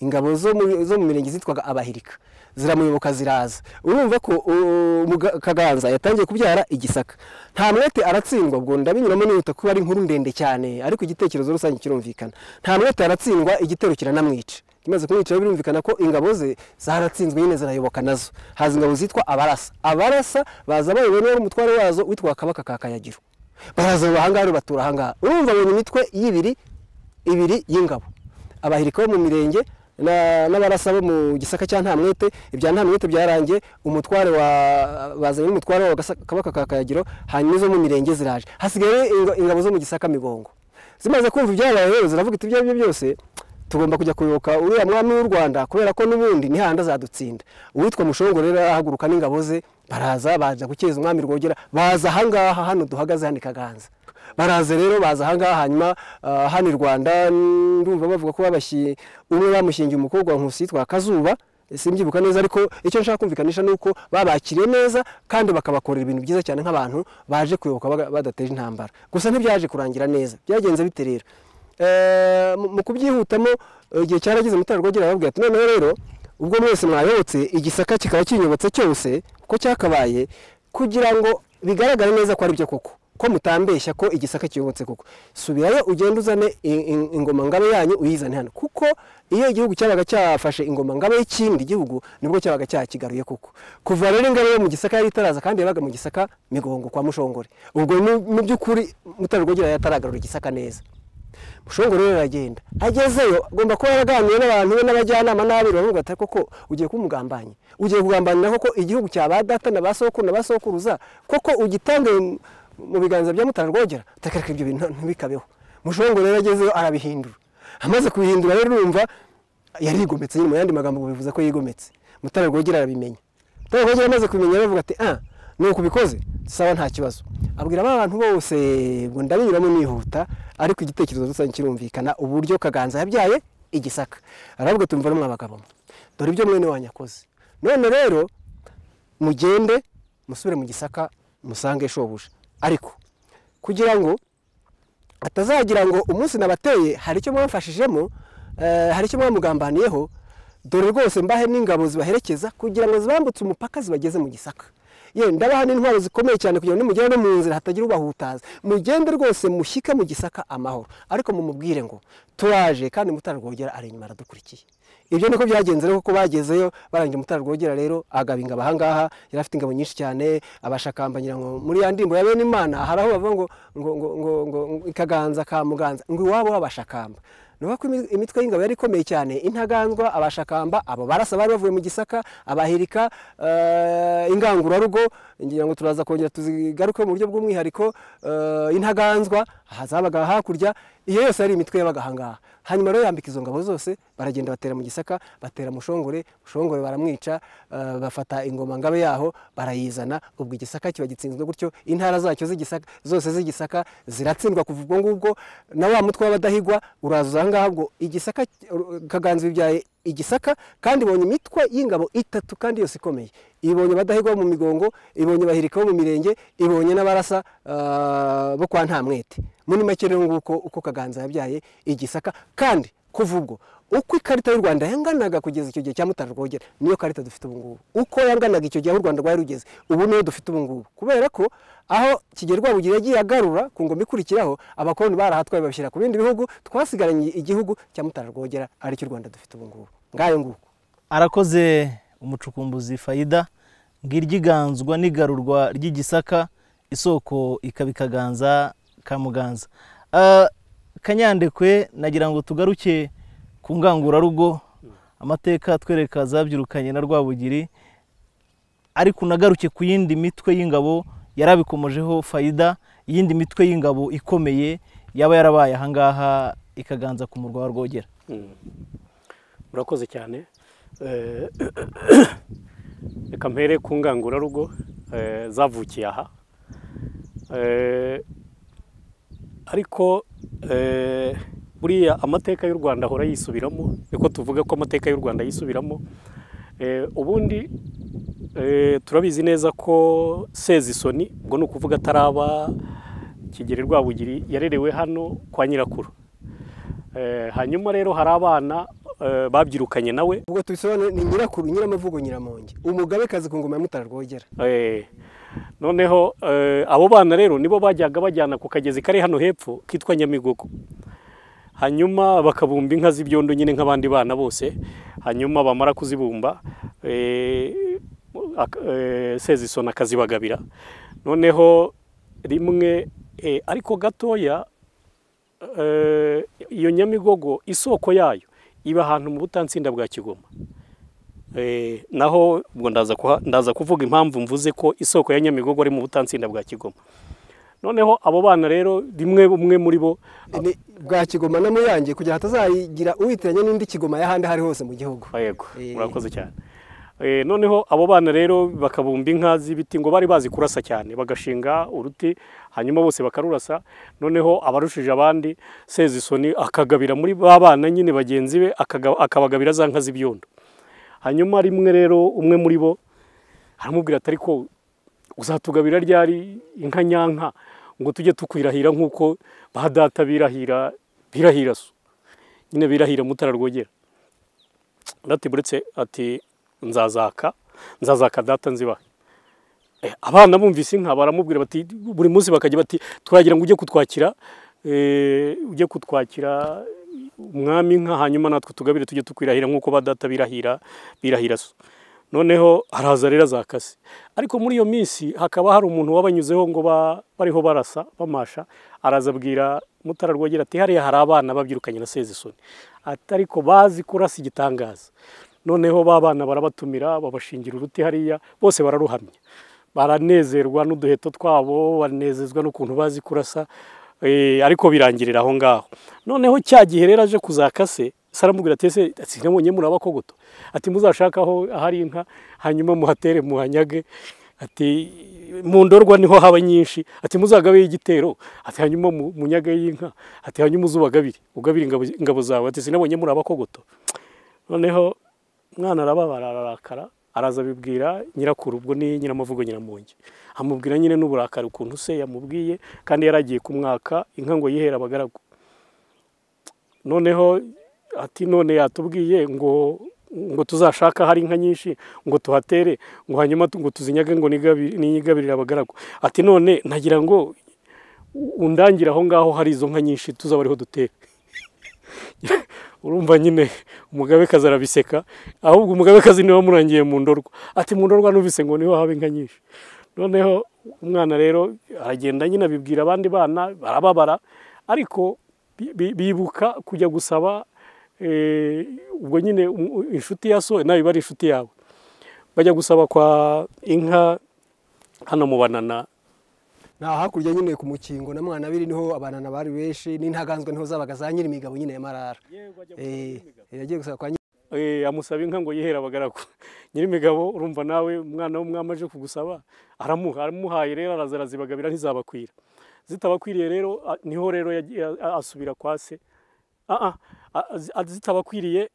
ingabo zo mu- zo mu mirenge zitwaga abahirika ziramuyoboka ziraza urumva ko uh, Muga- kaganza yatangiye kubyara igisaka nta mwete aratsindwa ubwo ndabinyuramo nihuta kuba ari inkuru ndende cyane ariko igitekerezo rusange kirumvikana nta mwete aratsindwa igitero kiranamwica imaze kumwica birumvikana ko ingabo ze zaratsinzwe nyine zirayoboka nazo haza ingabo zitwa abarasa abarasa baza bayobowe n'uwari umutware wazo witwa kabaka ka kayagiro baraza ahangaha rero batura ahangaha urumva abonye imitwe y'ibiri ibiri y'ingabo abahirika bo mu mirenge na- n'abarasa bo mu gisaka cya ntamwete ibya ntamwete byarangiye umutware wa bazanye n'umutware wa Gasa- kabaka ka kayagiro hanyuma izo mu mirenge ziraje hasigaye inga- ingabo zo mu gisaka migongo zimaze kumva ibyabaye rero ziravuga iti ibyo ari byo byose tugomba kujya kuyoboka uriya mwami w'u rwanda kubera ko n'ubundi nihanda azadutsinda uwitwa mushongo rero arahaguruka n'ingabo ze baraza baza gukeza umwami rwogera baza ahangaha hano duhagaze hano i kaganza baraza rero baza ahangaha hanyuma ah, hano i rwanda ndumva bavuga ko babashyi umwe bamushingiye umukobwa wa nkusi yitwa kazuba simbyibuka neza ariko icyo nshaka kumvikanisha ni uko babakiriye neza kandi bakabakorera ibintu byiza cyane nk'abantu baje kuyoboka baga- badateje intambara gusa ntibyaje kurangira neza byagenze bite rero Eh, mu mu kubyihutamo eh, igihe cyarageze mutara rwogera arababwira ati noneho rero ubwo mwese mwayobotse igisaka kikaba kinyobotse cyose ko cyakabaye kugira ngo bigaragare neza ko ari byo koko ko mutambeshya ko igisaka kiyobotse koko subirayo ugende uzane i- i- ingoma ngabe yanyu uyizane hano kuko iyo igihugu cyabaga cyafashe ingoma ngabe y'ikindi gihugu nibwo cyabaga cyakigaruye koko kuva rero ingabe yo mu gisaka yari itaraza kandi yabaga mu gisaka migongo kwa mushongore ubwo ni- mu by'ukuri mutara rwogera yataragarura igisaka neza mushongo rero aragenda agezeyo agomba kuba yaraganiye n'abantu be n'abajyanama n'abiri bamwe bati koko ugiye kumugambanyi ugiye kugambanira koko igihugu cya ba data na ba sokuru na ba sokuruza koko ugitange mu- mu biganza bya mutara rwogera utakareka ibyo bintu ntibikabeho mushongo rero agezeyo arabihindura amaze kubihindura rero urumva yarigometse nyine mu yandi magambo ngo bivuze ko yigometse mutara rwogera arabimenya mutara rwogera amaze kubimenya aravuga ati ah nuko ubikoze sawa nta kibazo abwira ba bantu bose ngo ndabinyuramo nihuta ariko igitekerezo rusange kirumvikana uburyo kaganza yabyaye igisaka aravuga tumva rumwe abagabo mwe, dore ibyo mwene wanyu akoze none rero mugende musubire mu gisaka musange shobuja ariko kugira ngo atazagira ngo umunsi nabateye hari icyo mwamfashijemo eh, hari icyo mwamugambaniyeho dore rwose mbahe n'ingabo zibaherekeza kugira ngo zibambutse umupaka zibageze mu gisaka ye ndabaha n'intwaro zikomeye cyane kugira ngo nimugere no mu nzira hatagira ubahutaza mugende rwose mushyike mu gisaka amahoro ariko mumubwire ngo turaje kandi mutara rwogera ari inyuma aradukurikiye ibyo niko byagenze rero kuko bagezeyo barangiye mutara rwogera rero agaba ingabo ahangaha yari afite ingabo nyinshi cyane abashakambanyira ngo muri ya ndirimbo ya bene imana hari aho bavuga ngo ngo ngo ngo ngo ikaganza ka muganza ngo iwabo w'abashakamba ni ukuvuga ko imi- imitwe y'ingabo yari ikomeye cyane intaganzwa abashakamba abo barasa bari bavuye mu gisaka abahirika eh, ingangurarugo ngira ngo turaza kongera tuzigaruke mu buryo bw'umwihariko eh, intaganzwa hazabaga hakurya iyo yose ari imitwe yabaga ahangaha hanyuma rero yambika izo ngabo zose baragenda batera mu gisaka batera mushongore mushongore baramwica eh, bafata ingoma ngabe yaho barayizana ubwo igisaka kiba gitsinzwe gutyo intara zacyo z'igisaka zose z'igisaka ziratsindwa kuva ubwo ngubwo na wa mutwe w'abadahigwa uraza uza ahangaha ubwo igisaka kaganza bibyaye igisaka kandi ibonye imitwe y'ingabo itatu kandi yose ikomeye ibonye abadahigwa bo mu migongo ibonye abahirika bo mu mirenge ibonye n'abarasa ah, bo kwa ntamwete muri make rero nguko uko kaganza yabyaye igisaka kandi kuva ubwo uko ikarita y'u rwanda yanganaga kugeza icyo gihe cya mutara rwogera niyo karita dufite ubu ngubu uko yanganaga icyo gihe aho u rwanda rwari rugeze ubu niyo dufite ubu ngubu kubera ko aho kigeli rwabugiri yagiye agarura ku ngoma ikurikiraho abakoloni barahatwaye babishyira ku bindi bihugu twasigaranye igihugu cya mutara rwogera aricyo u rwanda dufite ubu ngubu ngayo nguko arakoze umucukumbuzi fayida ngiryiganzwa n'igarurwa ry'igisaka isoko ikaba ikaganza ka muganza Ah, kanyandekwe nagira ngo tugaruke ku ngangurarugo amateka twereka zabyirukanye na rwabugiri ariko unagaruke ku yindi mitwe y'ingabo yarabikomojeho fayida iyindi mitwe y'ingabo ikomeye yaba yarabaye ahangaha ikaganza ku murwa wa rwogera murakoze cyane Eh, reka mpere ku ngangurarugo eh, zavukiye aha Eh, ariko eh, buriya amateka y'u rwanda ahora yisubiramo niko tuvuga ko amateka y'u rwanda yisubiramo Eh, ubundi eh, turabizi neza ko sezisoni ubwo ni ukuvuga ataraba kigeli rwabugiri yarerewe hano kwa nyirakuru Eh, hanyuma rero hari abana eh, babyirukanye nawe ubwo tubisobanure ni nyirakuru nyiramavugo nyiramonge umugabekazi ku ngoma ya mutara rwogera Eh, noneho eh, abo bana rero nibo bajyaga bajyana ku kagezi kari hano hepfo kitwa nyamigogo hanyuma bakabumba inka z'ibyondo nyine nk'abandi bana bose hanyuma bamara kuzibumba eh, ak- eh, sezisoni akazibagabira noneho rimwe eh, ariko gatoya eh, iyo nyamigogo isoko yayo iba ahantu mu butansinda bwa kigoma Eh, naho ubwo ndaza kuha- ndaza kuvuga impamvu mvuze ko isoko ya nyamigogo ari mu butansinda bwa kigoma noneho abo bana rero rimwe umwe muri bo Ni bwa kigoma na muyange kugira hatazagira uwitiranya n'indi kigoma y'ahandi aho ari hose mu gihugu yego Eh. murakoze cyane Eh, noneho abo bana rero bakabumba inka z'ibiti ngo bari bazi kurasa cyane bagashinga uruti hanyuma bose bakarurasa noneho abarushije abandi sezisoni akagabira muri ba bana nyine bagenzi be akaga- akabagabira za nka z'ibyondo hanyuma rimwe rero umwe muri bo aramubwira ati ariko uzatugabira ryari inka nyanka ngo tujye tukwirahira nk'uko ba data birahira birahira so nyine birahira mutara rwogera ndati buretse ati nzazaka nzazaka data nzibahe Eh, abana bumvise inka baramubwira bati buri munsi bakajya bati turagira ngo ujye kutwakira eh, ujye kutwakira umwami inka hanyuma natwe tugabire tujye tukwirahira nk'uko ba data birahira birahira so noneho araza rero azakase ariko muri iyo minsi hakaba hari umuntu wabanyuzeho ngo ba- bariho barasa bamasha araza abwira mutara rwogera ati hariya hari abana babyirukanye na sezisoni ati ariko bazi kurasa igitangaza noneho ba bana barabatumira babashingira uruti hariya bose bararuhamya baranezerwa n'uduheto twabo banezezwa n'ukuntu bazi kurasa eh, ariko birangirira aho ngaho noneho cya gihe rero aje kuzakase saramubwira ati ese sinabonye muri abakogoto ati muzashake aho ahari inka hanyuma muhatere muhanyage ati mu ndorwa niho haba nyinshi ati muzagabe igitero ati hanyuma mu- munyage y'inka ati hanyuma uzubagabire ugabire ingabo, ingabo zawe ati sinabonye muri abakogoto noneho umwana arababara ararakara araza abibwira nyirakuru ubwo ni nyiramavugo nyiramonge amubwira nyine n'uburakari ukuntu se yamubwiye kandi yari agiye kumwaka inka ngo yihere abagaragu noneho ati none yatubwiye ngo ngo tuzashaka hari inka nyinshi ngo tuhatere ngo hanyuma tu- ngo tuzinyage ngo nigabi- niyigabirire abagaragu ati none nagira ngo u- undangira aho ngaho hari izo nka nyinshi tuzaba ariho dutere urumva nyine umugabekazi arabiseka ahubwo umugabekazi niwe wamurangiye mu ndorwa ati mu ndorwa numvise ngo niho haba inka nyinshi noneho umwana rero aragenda nyine abibwira abandi bana barababara ariko bi- bi- bibuka kujya gusaba eh, ubwo nyine um- inshuti ya so nawe iba ari inshuti yawe bajya gusaba kwa inka hano mu banana na hakurya nyine ku mukingo na mwana biri niho abanana bari benshi n'intaganzwa niho zabaga za nyiri imigabo nyine ya marara Eh, yagiye gusaba kwa nyiri Eh, amusaba inka ngo yihere abagaragu nyiri imigabo urumva nawe umwana w'umwami aje kugusaba aramuha aramuhaye rero araza arazibagabira ntizabakwira zitabakwiriye rero a- niho rero yagiye- a- asubira kwa se Ah, ah, a- a- zitabakwiriye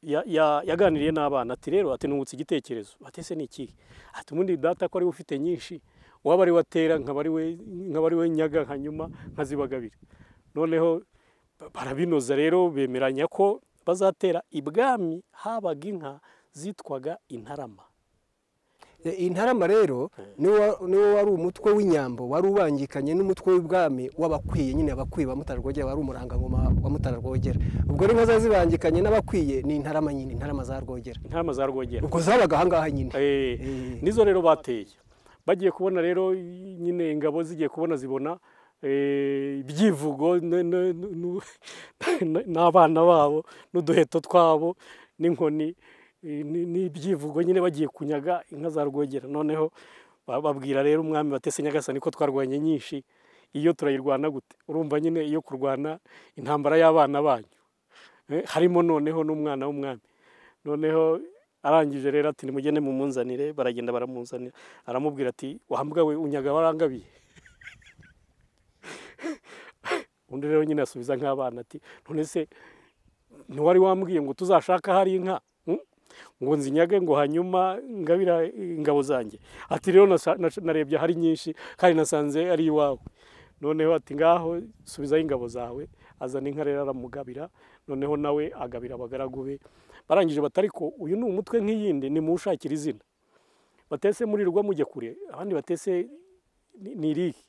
ya- ya- yaganiriye n'abana ati rero ati nungutse igitekerezo ati ese ni ikihe ati ubundi data ko ari we ufite nyinshi waba ari we atera nkaba ari we- nkaba ari we nyaga hanyuma nkazibagabira noneho ba- barabinoza rero bemeranya ko bazatera ibwami habaga inka zitwaga intarama Eh, intarama rero niwo wa- niwo wari umutwe w'inyambo wari ubangikanye n'umutwe w'ibwami w'abakwiye nyine abakwiye ba mutararwogera wari umurangangoma wa mutararwogera ubwo n'inka zari zibangikanye n'abakwiye ni intarama nyine intarama za rwogera intarama za rwogera ubwo zabaga ahangaha nyine Eh, Eh. nizo rero bateye bagiye kubona rero nyine ingabo zigiye kubona zibona eh, ibyivugo n- n- n- n- n'abana babo n'uduheto twabo n'inkoni eh, n- n'ibyivugo nyine bagiye kunyaga inka za rwogera noneho ba- babwira rero umwami batese nyagasani ko twarwanye nyinshi iyo turayirwana gute urumva nyine iyo kurwana intambara y'abana banyu Eh, harimo noneho n'umwana w'umwami noneho arangije rero ati nimugende mumunzanire baragenda baramuzanira aramubwira ati wahambwa we unyaga warangabiye undi rero nyine asubiza nk'abana ati none se ntiwari wambwiye ngo tuzashaka hari inka Hmm? ngo nzinyage ngo hanyuma ngabira ingabo zanjye ati rero nasa- nas- narebye ahari nyinshi kandi nasanze ari iwawe noneho ati ngaho subizayo ingabo zawe azana inka rero aramugabira noneho nawe agabira abagaragu be barangije bati ariko uyu ni umutwe nk'iyindi nimuwushakire izina batese murirwa mujya kure abandi batese ni ni irihe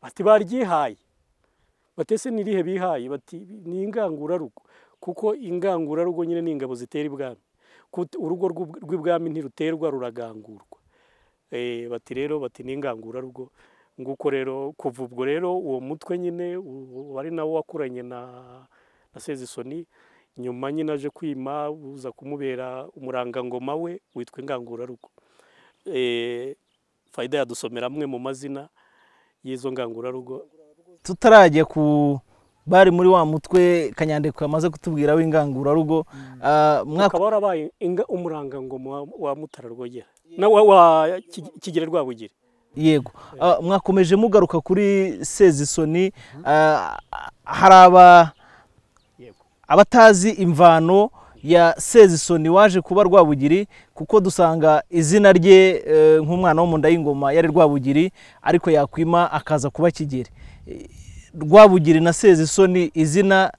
ati baryihaye batese ni irihe bihaye bati ni ingangurarugo kuko ingangurarugo nyine ni ingabo zitera ibwami Kut- urugo rw'ub- rw'ibwami ntiruterwa ruragangurwa Eh, bati rero bati ni ingangurarugo nguko rero kuva ubwo rero uwo mutwe nyine u- wari nawo wakuranye na na sezisoni nyuma nyine aje kwima uza kumubera umurangangoma we witwa ingangurarugo Eh, fayida yadusomera amwe mu mazina y'izo ngangurarugo tutarajya ku bari muri wa mutwe kanyandiko yamaze kutubwira w'ingangurarugo ah, mwaka akaba warabaye inga- umurangangoma wa- wa mutara rwogera na wa, wa Kig- kigere rwabugiri yego Ah, mwakomeje mugaruka kuri sezisoni Ah, hari aba yego abatazi imvano ya sezisoni waje kuba rwabugiri kuko dusanga izina rye eh, nk'umwana wo mu nda y'ingoma yari rwabugiri ariko yakwima akaza kuba kigeri Eh, rwabugiri na sezisoni izina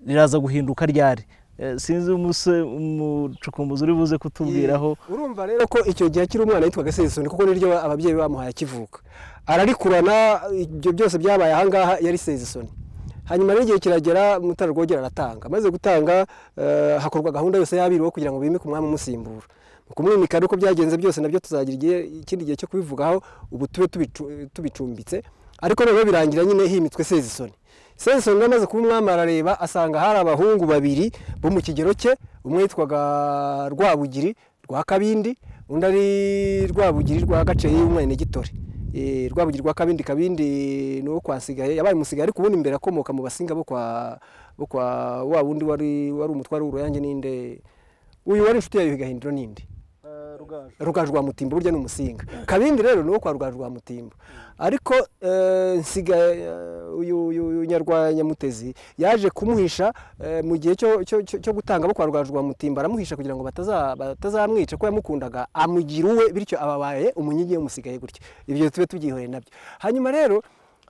riraza guhinduka ryari Eh, sinzi umuse- umucukumbuzi uri buze kutubwiraho urumva rero ko icyo gihe akiri umwana yitwaga sezisoni kuko niryo ababyeyi be bamuhaye akivuka ararikurana ibyo byose byabaye ahangaha yari sezisoni hanyuma n'igihe kiragera mutara rwogera aratanga amaze gutanga eh, hakorwa gahunda yose y'abiru kugira ngo bimike umwami umusimbura mu kumwimika rero uko byagenze byose nabyo tuzagira igihe ikindi gihe cyo kubivugaho ubu tube tubicu- tubicumbitse ariko noneho birangira nyine himitswe sezisoni sezisoni rero amaze kuba umwami arareba asanga hari abahungu babiri bo mu kigero cye umwe yitwaga rwabugiri rwa kabindi undi ari rwabugiri rwa gaceyi y'umwene gitore Eh, rwabugiri rwa kabindi kabindi ni uwo kwa Nsigaye, yabaye umusigaye ariko ubundi imbere akomoka mu basinga bo kwa bo kwa wa wundi wari wari umutware w'uruyange ninde uyu wari inshuti ya Yuhi Gahindiro ninde rugaju rwa mutimbo burya ni umusinga kabindi rero ni uwo kwa rugaju rwa mutimbo ariko eh, nsiga eh, uyu uyu uyu nyarwanyamutezi yaje kumuhisha eh, mu gihe cyo cyo- cyo- cyo gutanga bo kwa rugaju rwa mutimbo aramuhisha kugira ngo bataza- batazamwica ko yamukundaga amugira uwe bityo ababaye umunyigi yamusigaye gutya ibyo tube tubyihoreye nabyo hanyuma rero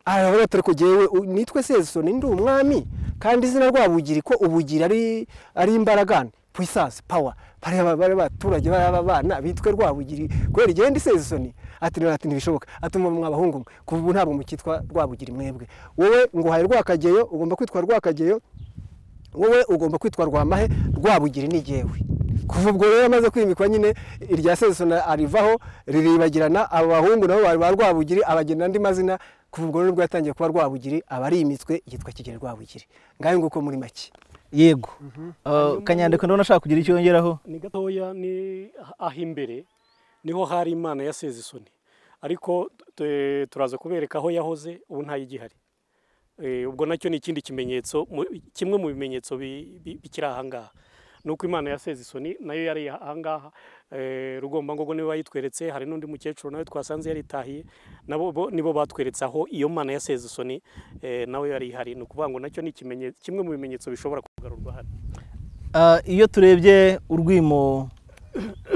aravuga ati ariko jyewe u- nitwe sezisoni ndi umwami kandi izina rwabugiri ko ubugira ari ari imbaragane puissance power bareba bari abaturage bari abana bitwe rwabugiri kubera igihe ndi sezisoni ati rero ati ntibishoboka atuma mwabahungu mwe kuva ubu ntabwo mukitwa rwabugiri mwebwe wowe nguhaye rwakageyo ugomba kwitwa rwakageyo wowe ugomba kwitwa rwamahe rwabugiri ni jyewe kuva ubwo rero amaze kwimikwa nyine irya sezisoni arivaho riribagirana abo bahungu nabo bari ba rwabugiri abagenera andi mazina kuva ubwo rero ubwo yatangiye kuba rwabugiri aba ari imitwe yitwa kigeli rwabugiri ngayo nguko muri make yego Ah, kanyandiko ndabona ashaka kugira icyo yongeraho ni gatoya ni aho imbere niho hari imana ya sezisoni ariko tu- turaza kubereka aho yahoze ubu ntayigihari Eh, ubwo nacyo ni ikindi kimenyetso mu- kimwe mu bimenyetso bi- bi- bikiri ahangaha ni uko imana yaseze isoni nayo yari ahangaha Eh, rugombangogo niwe bayitweretse hari n'undi mukecuru nawe twasanze yaritahiye nabo bo- nibo batweretse aho iyo mana yaseze isoni eh, nawe yari ihari ni ukuvuga ngo nacyo ni ikimenyetso kimwe mu bimenyetso bishobora kugarurwa hano Ah, iyo turebye urwimo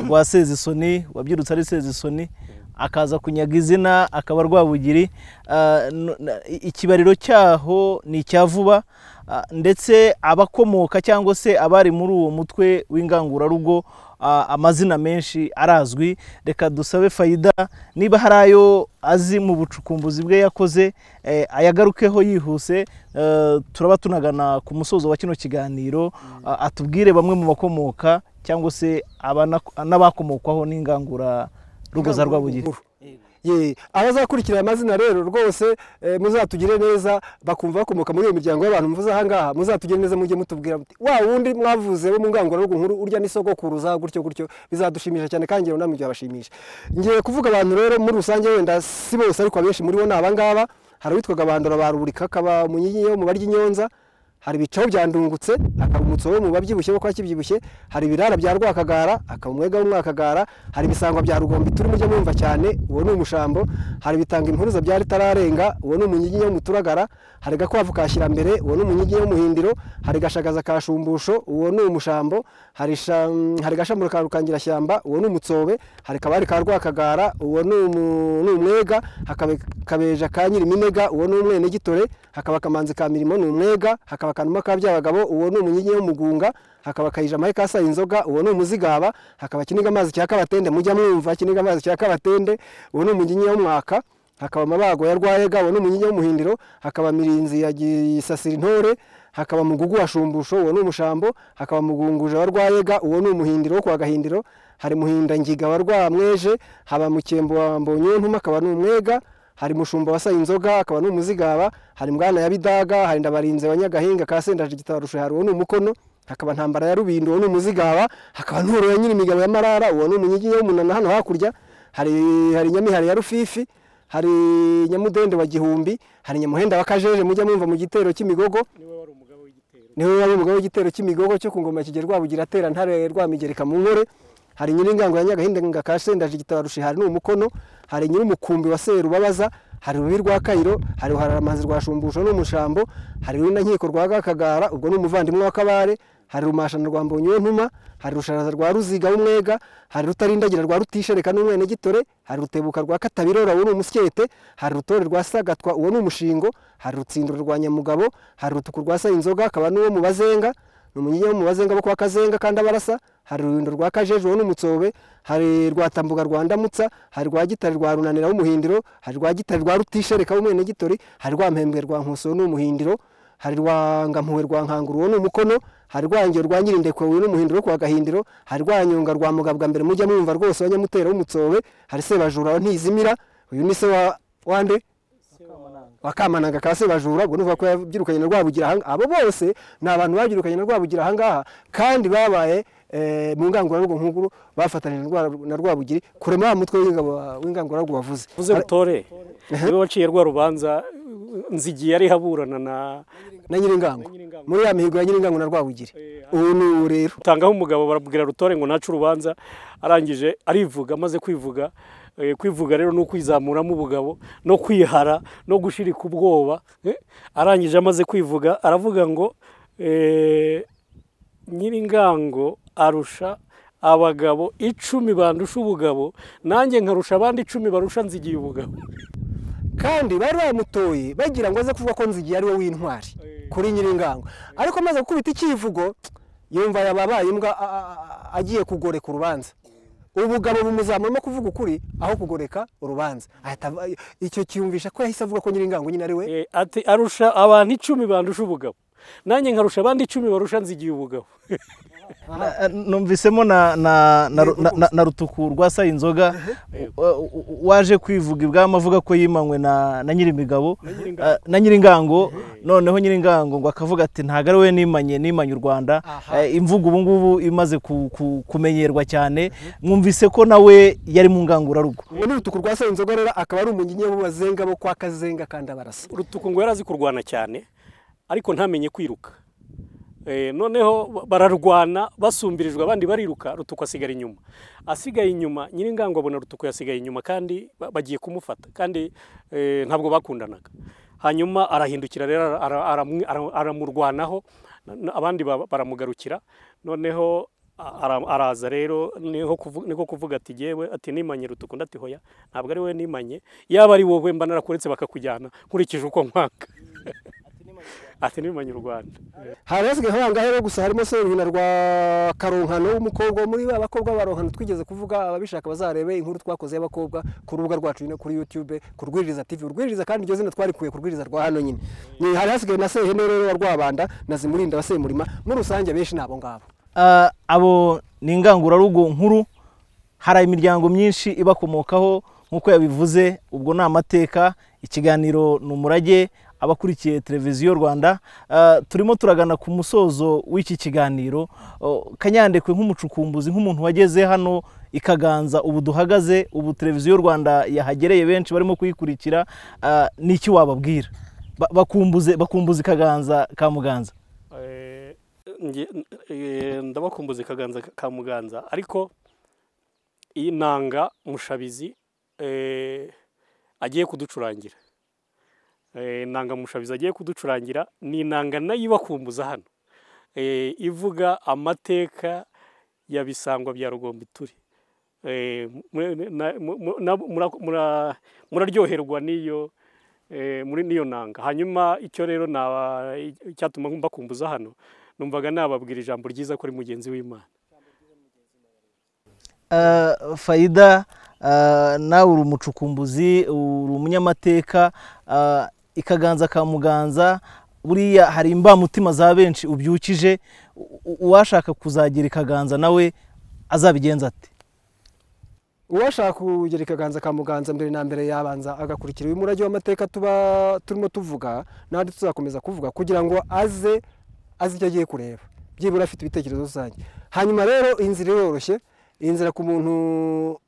rwa sezisoni wabyirutse ari sezisoni akaza kunyaga izina akaba rwabugiri Ah, n- n- ikibariro cyaho ni icya vuba Ah, ndetse abakomoka cyangwa se abari muri uwo mutwe w'ingangurarugo ah, amazina menshi arazwi reka dusabe fayida niba hari ayo azi mu bucukumbuzi bwe yakoze eh, ayagarukeho yihuse Eh, turaba tunagana ku musozo wa kino kiganiro ah, atubwire bamwe mu bakomoka cyangwa se abana- n'abakomokwaho n'ingangura rugo za rwabugiri Ye, abazakurikira amazina rero rwose eh, muzatugire neza bakumva bakomoka muri iyo miryango y'abantu mvuze aha ngaha muzatugire neza mujye mutubwira muti wa wundi mwavuze wo mu ngangurarugo nkuru urya nisogokuruza gutyo gutyo bizadushimisha cyane kandi rero namwe byabashimisha ngiye kuvuga abantu rero muri rusange wenda si bose ariko abenshi muri bo ni aba ngaba hari uwitwaga bandora ba ruburika akaba umunyinyi wo mu baryi nyonza hari ibicaho bya ndungutse akaba umutso wo mu babyibushye bo kwa kibyibushye hari ibirara bya rwakagara akaba umwega w'umwakagara hari ibisangwa bya rugombi turi mujye mwumva cyane uwo ni umushambo hari ibitanga impuruza bya ritararenga uwo ni umunyigi wo muturagara hari gakwavu ka shyirambere uwo ni umunyigi wo muhindiro hari gashagaza ka shumbusho uwo ni umushambo hari sha- hari gashamuro ka rukangirashyamba uwo ni umutsobe hari kabari ka rwakagara uwo ni umu- ni umwega hakaba kabeja ka nyiriminega uwo ni umwenegitore hakaba kamanzi ka mirimo ni umwega hakaba kanuma ka byabagabo uwo ni umunyigi wo mugunga hakaba kayija mayi kasa inzoga uwo ni umuzigaba hakaba kiniga amazi cya kabatende mujya mwumva kiniga amazi cya kabatende uwo ni umunyigi wo mwaka hakaba amabago ya rwayega uwo ni umunyigi wo muhindiro hakaba mirinzi ya gisasira intore hakaba mugugu wa shumbusho uwo ni umushambo hakaba mugunguja wa rwayega uwo ni umuhindiro wo kwa gahindiro hari muhindangiga wa rwamweje haba mukembo wa mbonyontuma akaba ni umwega hari mushumba wasa inzoga akaba ni umuzigaba hari mwana ya bidaga hari ndabarinze wa nyagahinga ka sendaje gitarushe hari uwo ni umukono hakaba ntambara ya rubindo uwo ni umuzigaba hakaba nturo ya nyirimigabo ya marara uwo ni umunyigi wo munana hano hakurya hari hari nyamihari ya rufifi hari nyamudende wa gihumbi hari nyamuhenda wa kajeje mujya mwumva mu gitero cy'imigogo niwe wari umugabo w'igitero niwe wari umugabo w'igitero cy'imigogo cyo ku ngoma kigera rwabugira atera ntare rwamigereka mu nkore hari nyiringango ya nyagahinda ka sendaje igitabarushi hari n'umukono hari nyir'umukumbi wa serubabaza hari rubi rwa kayiro hari ruhararamazi rwa shumbusho n'umushambo hari runankiko rwa gakagara ubwo ni umuvandimwe wa kabare hari rumashana rwa mbonyi we ntuma hari rusharaza rwa ruziga w'umwega hari rutarindagira rwa rutishereka n'umwenegitore hari rutebuka rwa katabirora uwo ni umusyete hari rutore rwa sagatwa uwo ni umushingo hari rutsinduro rwa nyamugabo hari rutuku rwa sa inzoga akaba n'uwo mu bazenga ni umunyigi wo mu bazenga bo kwa kazenga kandi abarasa hari uruhindo rwa kajeje uwo ni umutsobe hari rwatambuga rwa ndamutsa hari rwa gitare rwa runanira w'umuhindiro hari rwa gitare rwa rutishereka w'umwenegitori hari rwampembwe rwa nkuso n'umuhindiro hari rwangampuwe rwa nkanguru uwo ni umukono hari rwangiro rwa nyirindekwe uwo ni umuhindiro wo kwa gahindiro hari rwanyonga rwa mugabwa mbere mujya mwumva rwose wa nyamutera w'umutsobe hari sebajura wa ntizimira uyu ni se wa wande wakamananga ka sebajura ubwo nuvuga ko yabyirukanye na rwabugira aha abo bose ni abantu babyirukanye na rwabugira aha ngaha kandi babaye eh, mu ngangurarugo nkuru bafatanije na Rwa- na rwabugiri kurema wa mutwe w'ingabo w'ingangurarugo wavuze uvuze rutore niwe waciye rwa rubanza nzigiye ariho aburana na na nyiringango muri ya mihigo ya nyiringango na rwabugiri ubu ni ubu rero utangaho umugabo barabwira rutore ngo nace urubanza arangije arivuga amaze kwivuga Eh, kwivuga rero ni ukwizamuramo ubugabo no kwihara no gushirika ubwoba Eh, arangije amaze kwivuga aravuga ngo eh, nyiringango arusha abagabo icumi bandusha ubugabo nanjye nkarusha abandi icumi barusha nzigiye ubugabo kandi bari bamutoye bagira ngo aze kuvuga ko nzigiye ari we w'intwari kuri nyiringango ariko amaze gukubita icyivugo yumva yababaye imbwa a- a- a- agiye kugoreka urubanza ubugabo bumuzamuramo kuvuga ukuri aho kugoreka urubanza ahita ava- icyo kiyumvisha ko yahise avuga ko nyiringango nyine ari we Eh, ati arusha abantu icumi bandusha ubugabo nanjye nkarusha abandi icumi barusha nzigiye ubugabo numvisemo na na na na- na- na rutuku rwasaye inzoga wa- wa- waje kwivuga ibwami avuga ko yimanywe na na nyirimigabo eh, na nyiringango noneho nyiringango ngo akavuga ati ntabwo ari we nimanye nimanye u rwanda Eh, imvugo ubu ngubu imaze ku- ku- kumenyerwa cyane mwumvise ko nawe yari mu ngangurarugo uwo ni urutuku rwa sayinzoga rero akaba ari umunyinya w'abazenga bo kwa kazenga kandi abarasa urutuku ngo yari azi kurwana cyane ariko ntamenye kwiruka Eh, noneho ba- bararwana basumbirijwe abandi bariruka rutuku asigara inyuma asigaye inyuma nyiringango abona rutuku yasigaye inyuma kandi ba- bagiye kumufata kandi eh, ntabwo bakundanaga hanyuma arahindukira rero ara- ara- aramwi- ara- aramurwanaho na- na- abandi ba- baramugarukira noneho a- ara- araza rero niho kuvu- niko kuvuga ati yewe ati nimanye rutuku ndati hoya ntabwo ari we nimanye yaba ari wowe mba narakuretse bakakujyana nkurikije uko nkwaka ati nimanye u rwanda hari hasigaye nk'ahangaha rero gusa harimo seruhina rwa karonkano w'umukobwa wo muri ba bakobwa baronkano twigeze kuvuga ababishaka bazarebe inkuru twakoze y'abakobwa ku rubuga rwacu no kuri youtube ku rwiriza tv urwiriza kandi iryo zina twarikuye ku rwiriza rwa hano nyine Ni- hari hasigaye na sehene rero wa rwabanda na zimurinda wa semurima muri rusange benshi ni abo ngabo Ah, abo ni ingangurarugo nkuru hari imiryango myinshi ibakomokaho nk'uko yabivuze ubwo ni amateka ikiganiro ni umurage abakurikiye televiziyo rwanda Ah, turimo turagana ku musozo w'iki kiganiro Oh, kanyandekwe nk'umucukumbuzi nk'umuntu wageze hano i kaganza ubu duhagaze ubu televiziyo rwanda yahagereye benshi barimo kuyikurikira Ah, ni iki wababwira Ba- bakumbuze bakumbuze kaganza ka muganza Eh, nge- eh, ndabakumbuza ikaganza ka muganza ariko iyi nanga mushabizi eh, agiye kuducurangira Eh, nanga mushabizi agiye kuducurangira ni inanga nayo ibakumbuza hano Eh, ivuga amateka ya bisangwa bya rugombituri Eh, mu- na- mu- mu- na- mura- mura- muraryoherwa n'iyo eh, muri niyo nanga hanyuma icyo rero naba icyatuma mbakumbuza hano numvaga nababwira ijambo ryiza ko ari mugenzi w'imana Uh, Faida uh, nawe uri umucukumbuzi uri umunyamateka uh, ikaganza ka muganza buriya hari imbamutima za benshi ubyukije U- u- uwashaka kuzagira ikaganza nawe azabigenza ati uwashaka kugera ikaganza ka muganza mbere na mbere yabanza agakurikira uyu murage w'amateka tuba turimo tuvuga n'andi tuzakomeza kuvuga kugira ngo aze azi icyo agiye kureba byibura afite ibitekerezo rusange hanyuma rero inzira iroroshye inzira ku muntu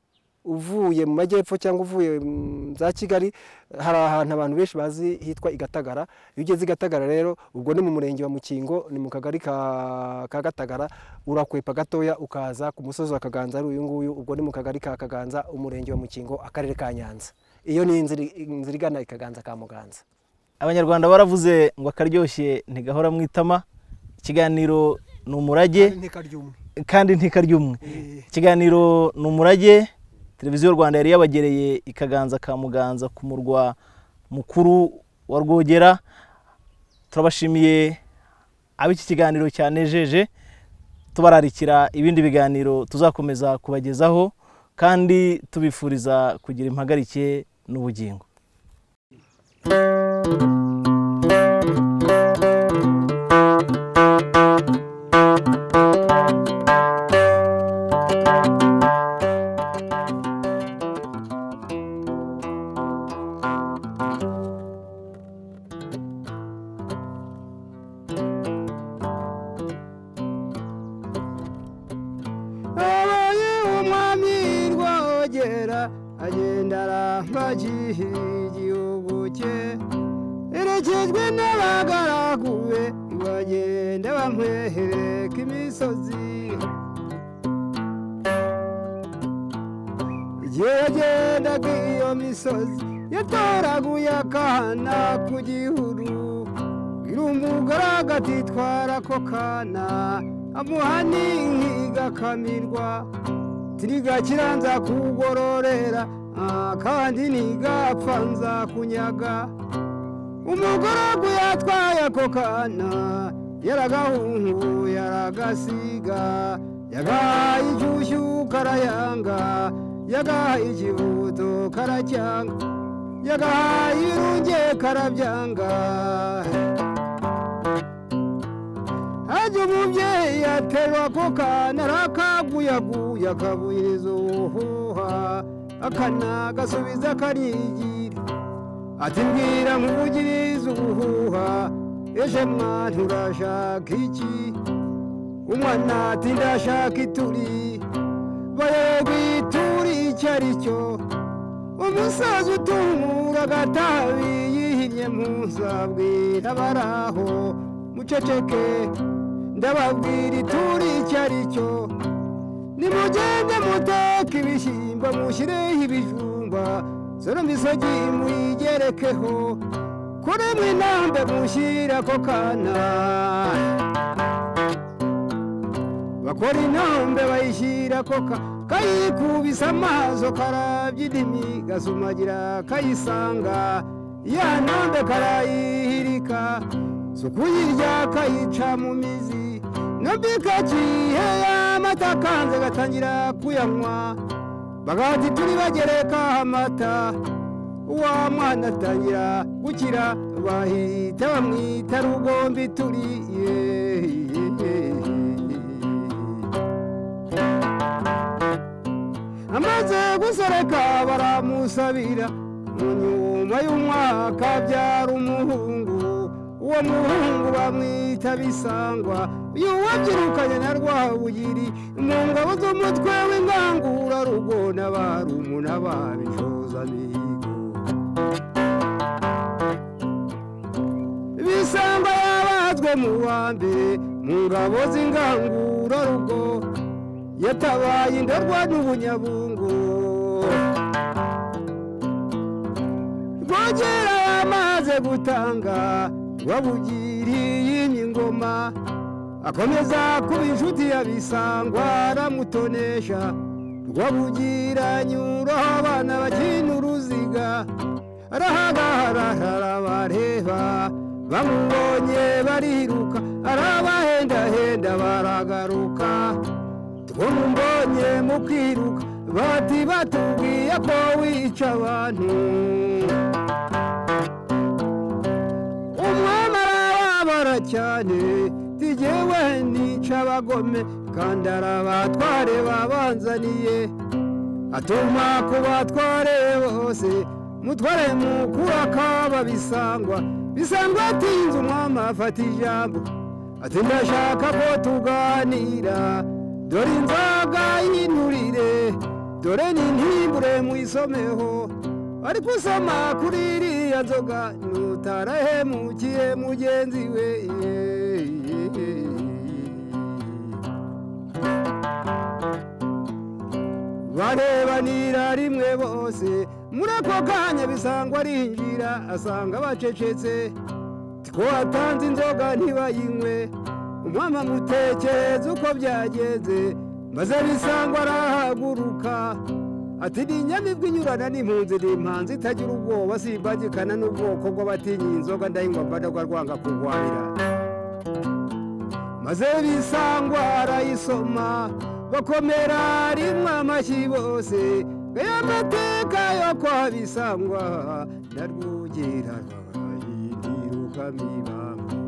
uvuye mu majyepfo cyangwa uvuye mu za kigali hari ahantu abantu benshi bazi hitwa i gatagara iyo ugeze i gatagara rero ubwo ni mu murenge wa mukingo ni mu kagari ka ka gatagara urakwepa gatoya ukaza ku musozi wa kaganza ari uyu nguyu ubwo ni mu kagari ka kaganza umurenge wa mukingo akarere ka nyanza iyo ni inzira inzira igana i kaganza ka muganza abanyarwanda baravuze ngo akaryoshye ntigahora mu itama ikiganiro ni umurage kandi ntikaryumwe ikiganiro ni umurage televiziyo rwanda yari yabagereye ikaganza ka muganza ku murwa mukuru wa rwogera turabashimiye ab'iki kiganiro cyanejeje tubararikira ibindi biganiro tuzakomeza kubagezaho kandi tubifuriza kugira impagarike n'ubugingo abonye umwami rwogera agenda arambagiha igihugu cye erekejwe n'abagaragu be bagenda bamwehereka imisozi igihe yagendaga iyo misozi yatoraguye akana ku gihuru Gira umugore agatitwara ko kana amuha n'igakamirwa tiriga kiranza kugororera ah, kandi ntigapfa nzakunyaga umugaragu yatwaye ako kana yaragahunguye aragasiga yagahaye inshyushyu karayanga yagahaye ikibuto karacyanga yagahaye irunge karabyanga umurage umubyeyi yaterwa ako kana arakaguyaguye akabuyiriza ubuhuha akana gasubiza karigira ati mbwira nkuvugiriza ubuhuha ejo mwana urashaka iki umwana ati ndashaka ituri bayobwa ituri icyo ari cyo umusaza utumura agatabi yihinnye muzabwira abari aho muceceke ndababwira ituri icyo ari cyo nimugende muteka ibishyimbo mushyireho ibijumba zora misogi muyigerekeho kuri mwe intambe mushyire ako kana bakora intambe bayishyira ako kana kayikubise amaso karabya indimi gasumagira kayisanga ya ntambe karayihirika si ukuyirya kayica mu mizi nabyo ikakihe amata akanze gatangira kuyanywa bagahita turi bagereka amata uwa mwana atangira gukira bahita bamwita rugombi turi amaze gusereka baramusabira mu nyuma y'umwaka abyara umuhungu uwo muhungu bamwita bisangwa yuwabyirukanye na rwabugiri mu ngabo z'umutwe w'ingangurarugo n'abarumu n'ababicoza mihigo bisangwa yabazwe mu wa mbere mu ngabo z'ingangurarugo yatabaye indorwa n'ubunyabungu rwogera yamaze gutanga rwabugiriye ingoma akomeza kuba inshuti ya bisangwa aramutonesha rwabugira anyuraho abana bakina uruziga arahagarara arabareba bamubonye bariruka arabahendahenda baragaruka tumumbonye mukiruka bati batubwiye ko wica abantu umwami arababara cyane tigewe nica abagome kandi arabatware babanzaniye atuma ku batware bose mutware mukuru akaba bisangwa bisangwa atinze umwami afata ijambo ati ndashaka ko tuganira dore inzoga y'inturire dore n'intimbure mwisomeho ariko usoma kuri iriya nzoga nutarahemukiye mugenzi we barebanira rimwe bose muri ako kanya bisangwa arinjira asanga bacecetse two watanze inzoga ntibayinywe umwama mutekereza uko byagenze maze bisangwa arahaguruka ati ni inyamibwa inyurana n'impunzi ni impanzi itagira ubwoba simbagikana n'ubwoko bw'abatinya inzoga ndayinywa mbadagwa rwanga kurwarira maze bisangwa arayisoma bakomera rimwe amashyi bose aya mateka yo kwa bisangwa ndarwugira rwayindiruka mibamba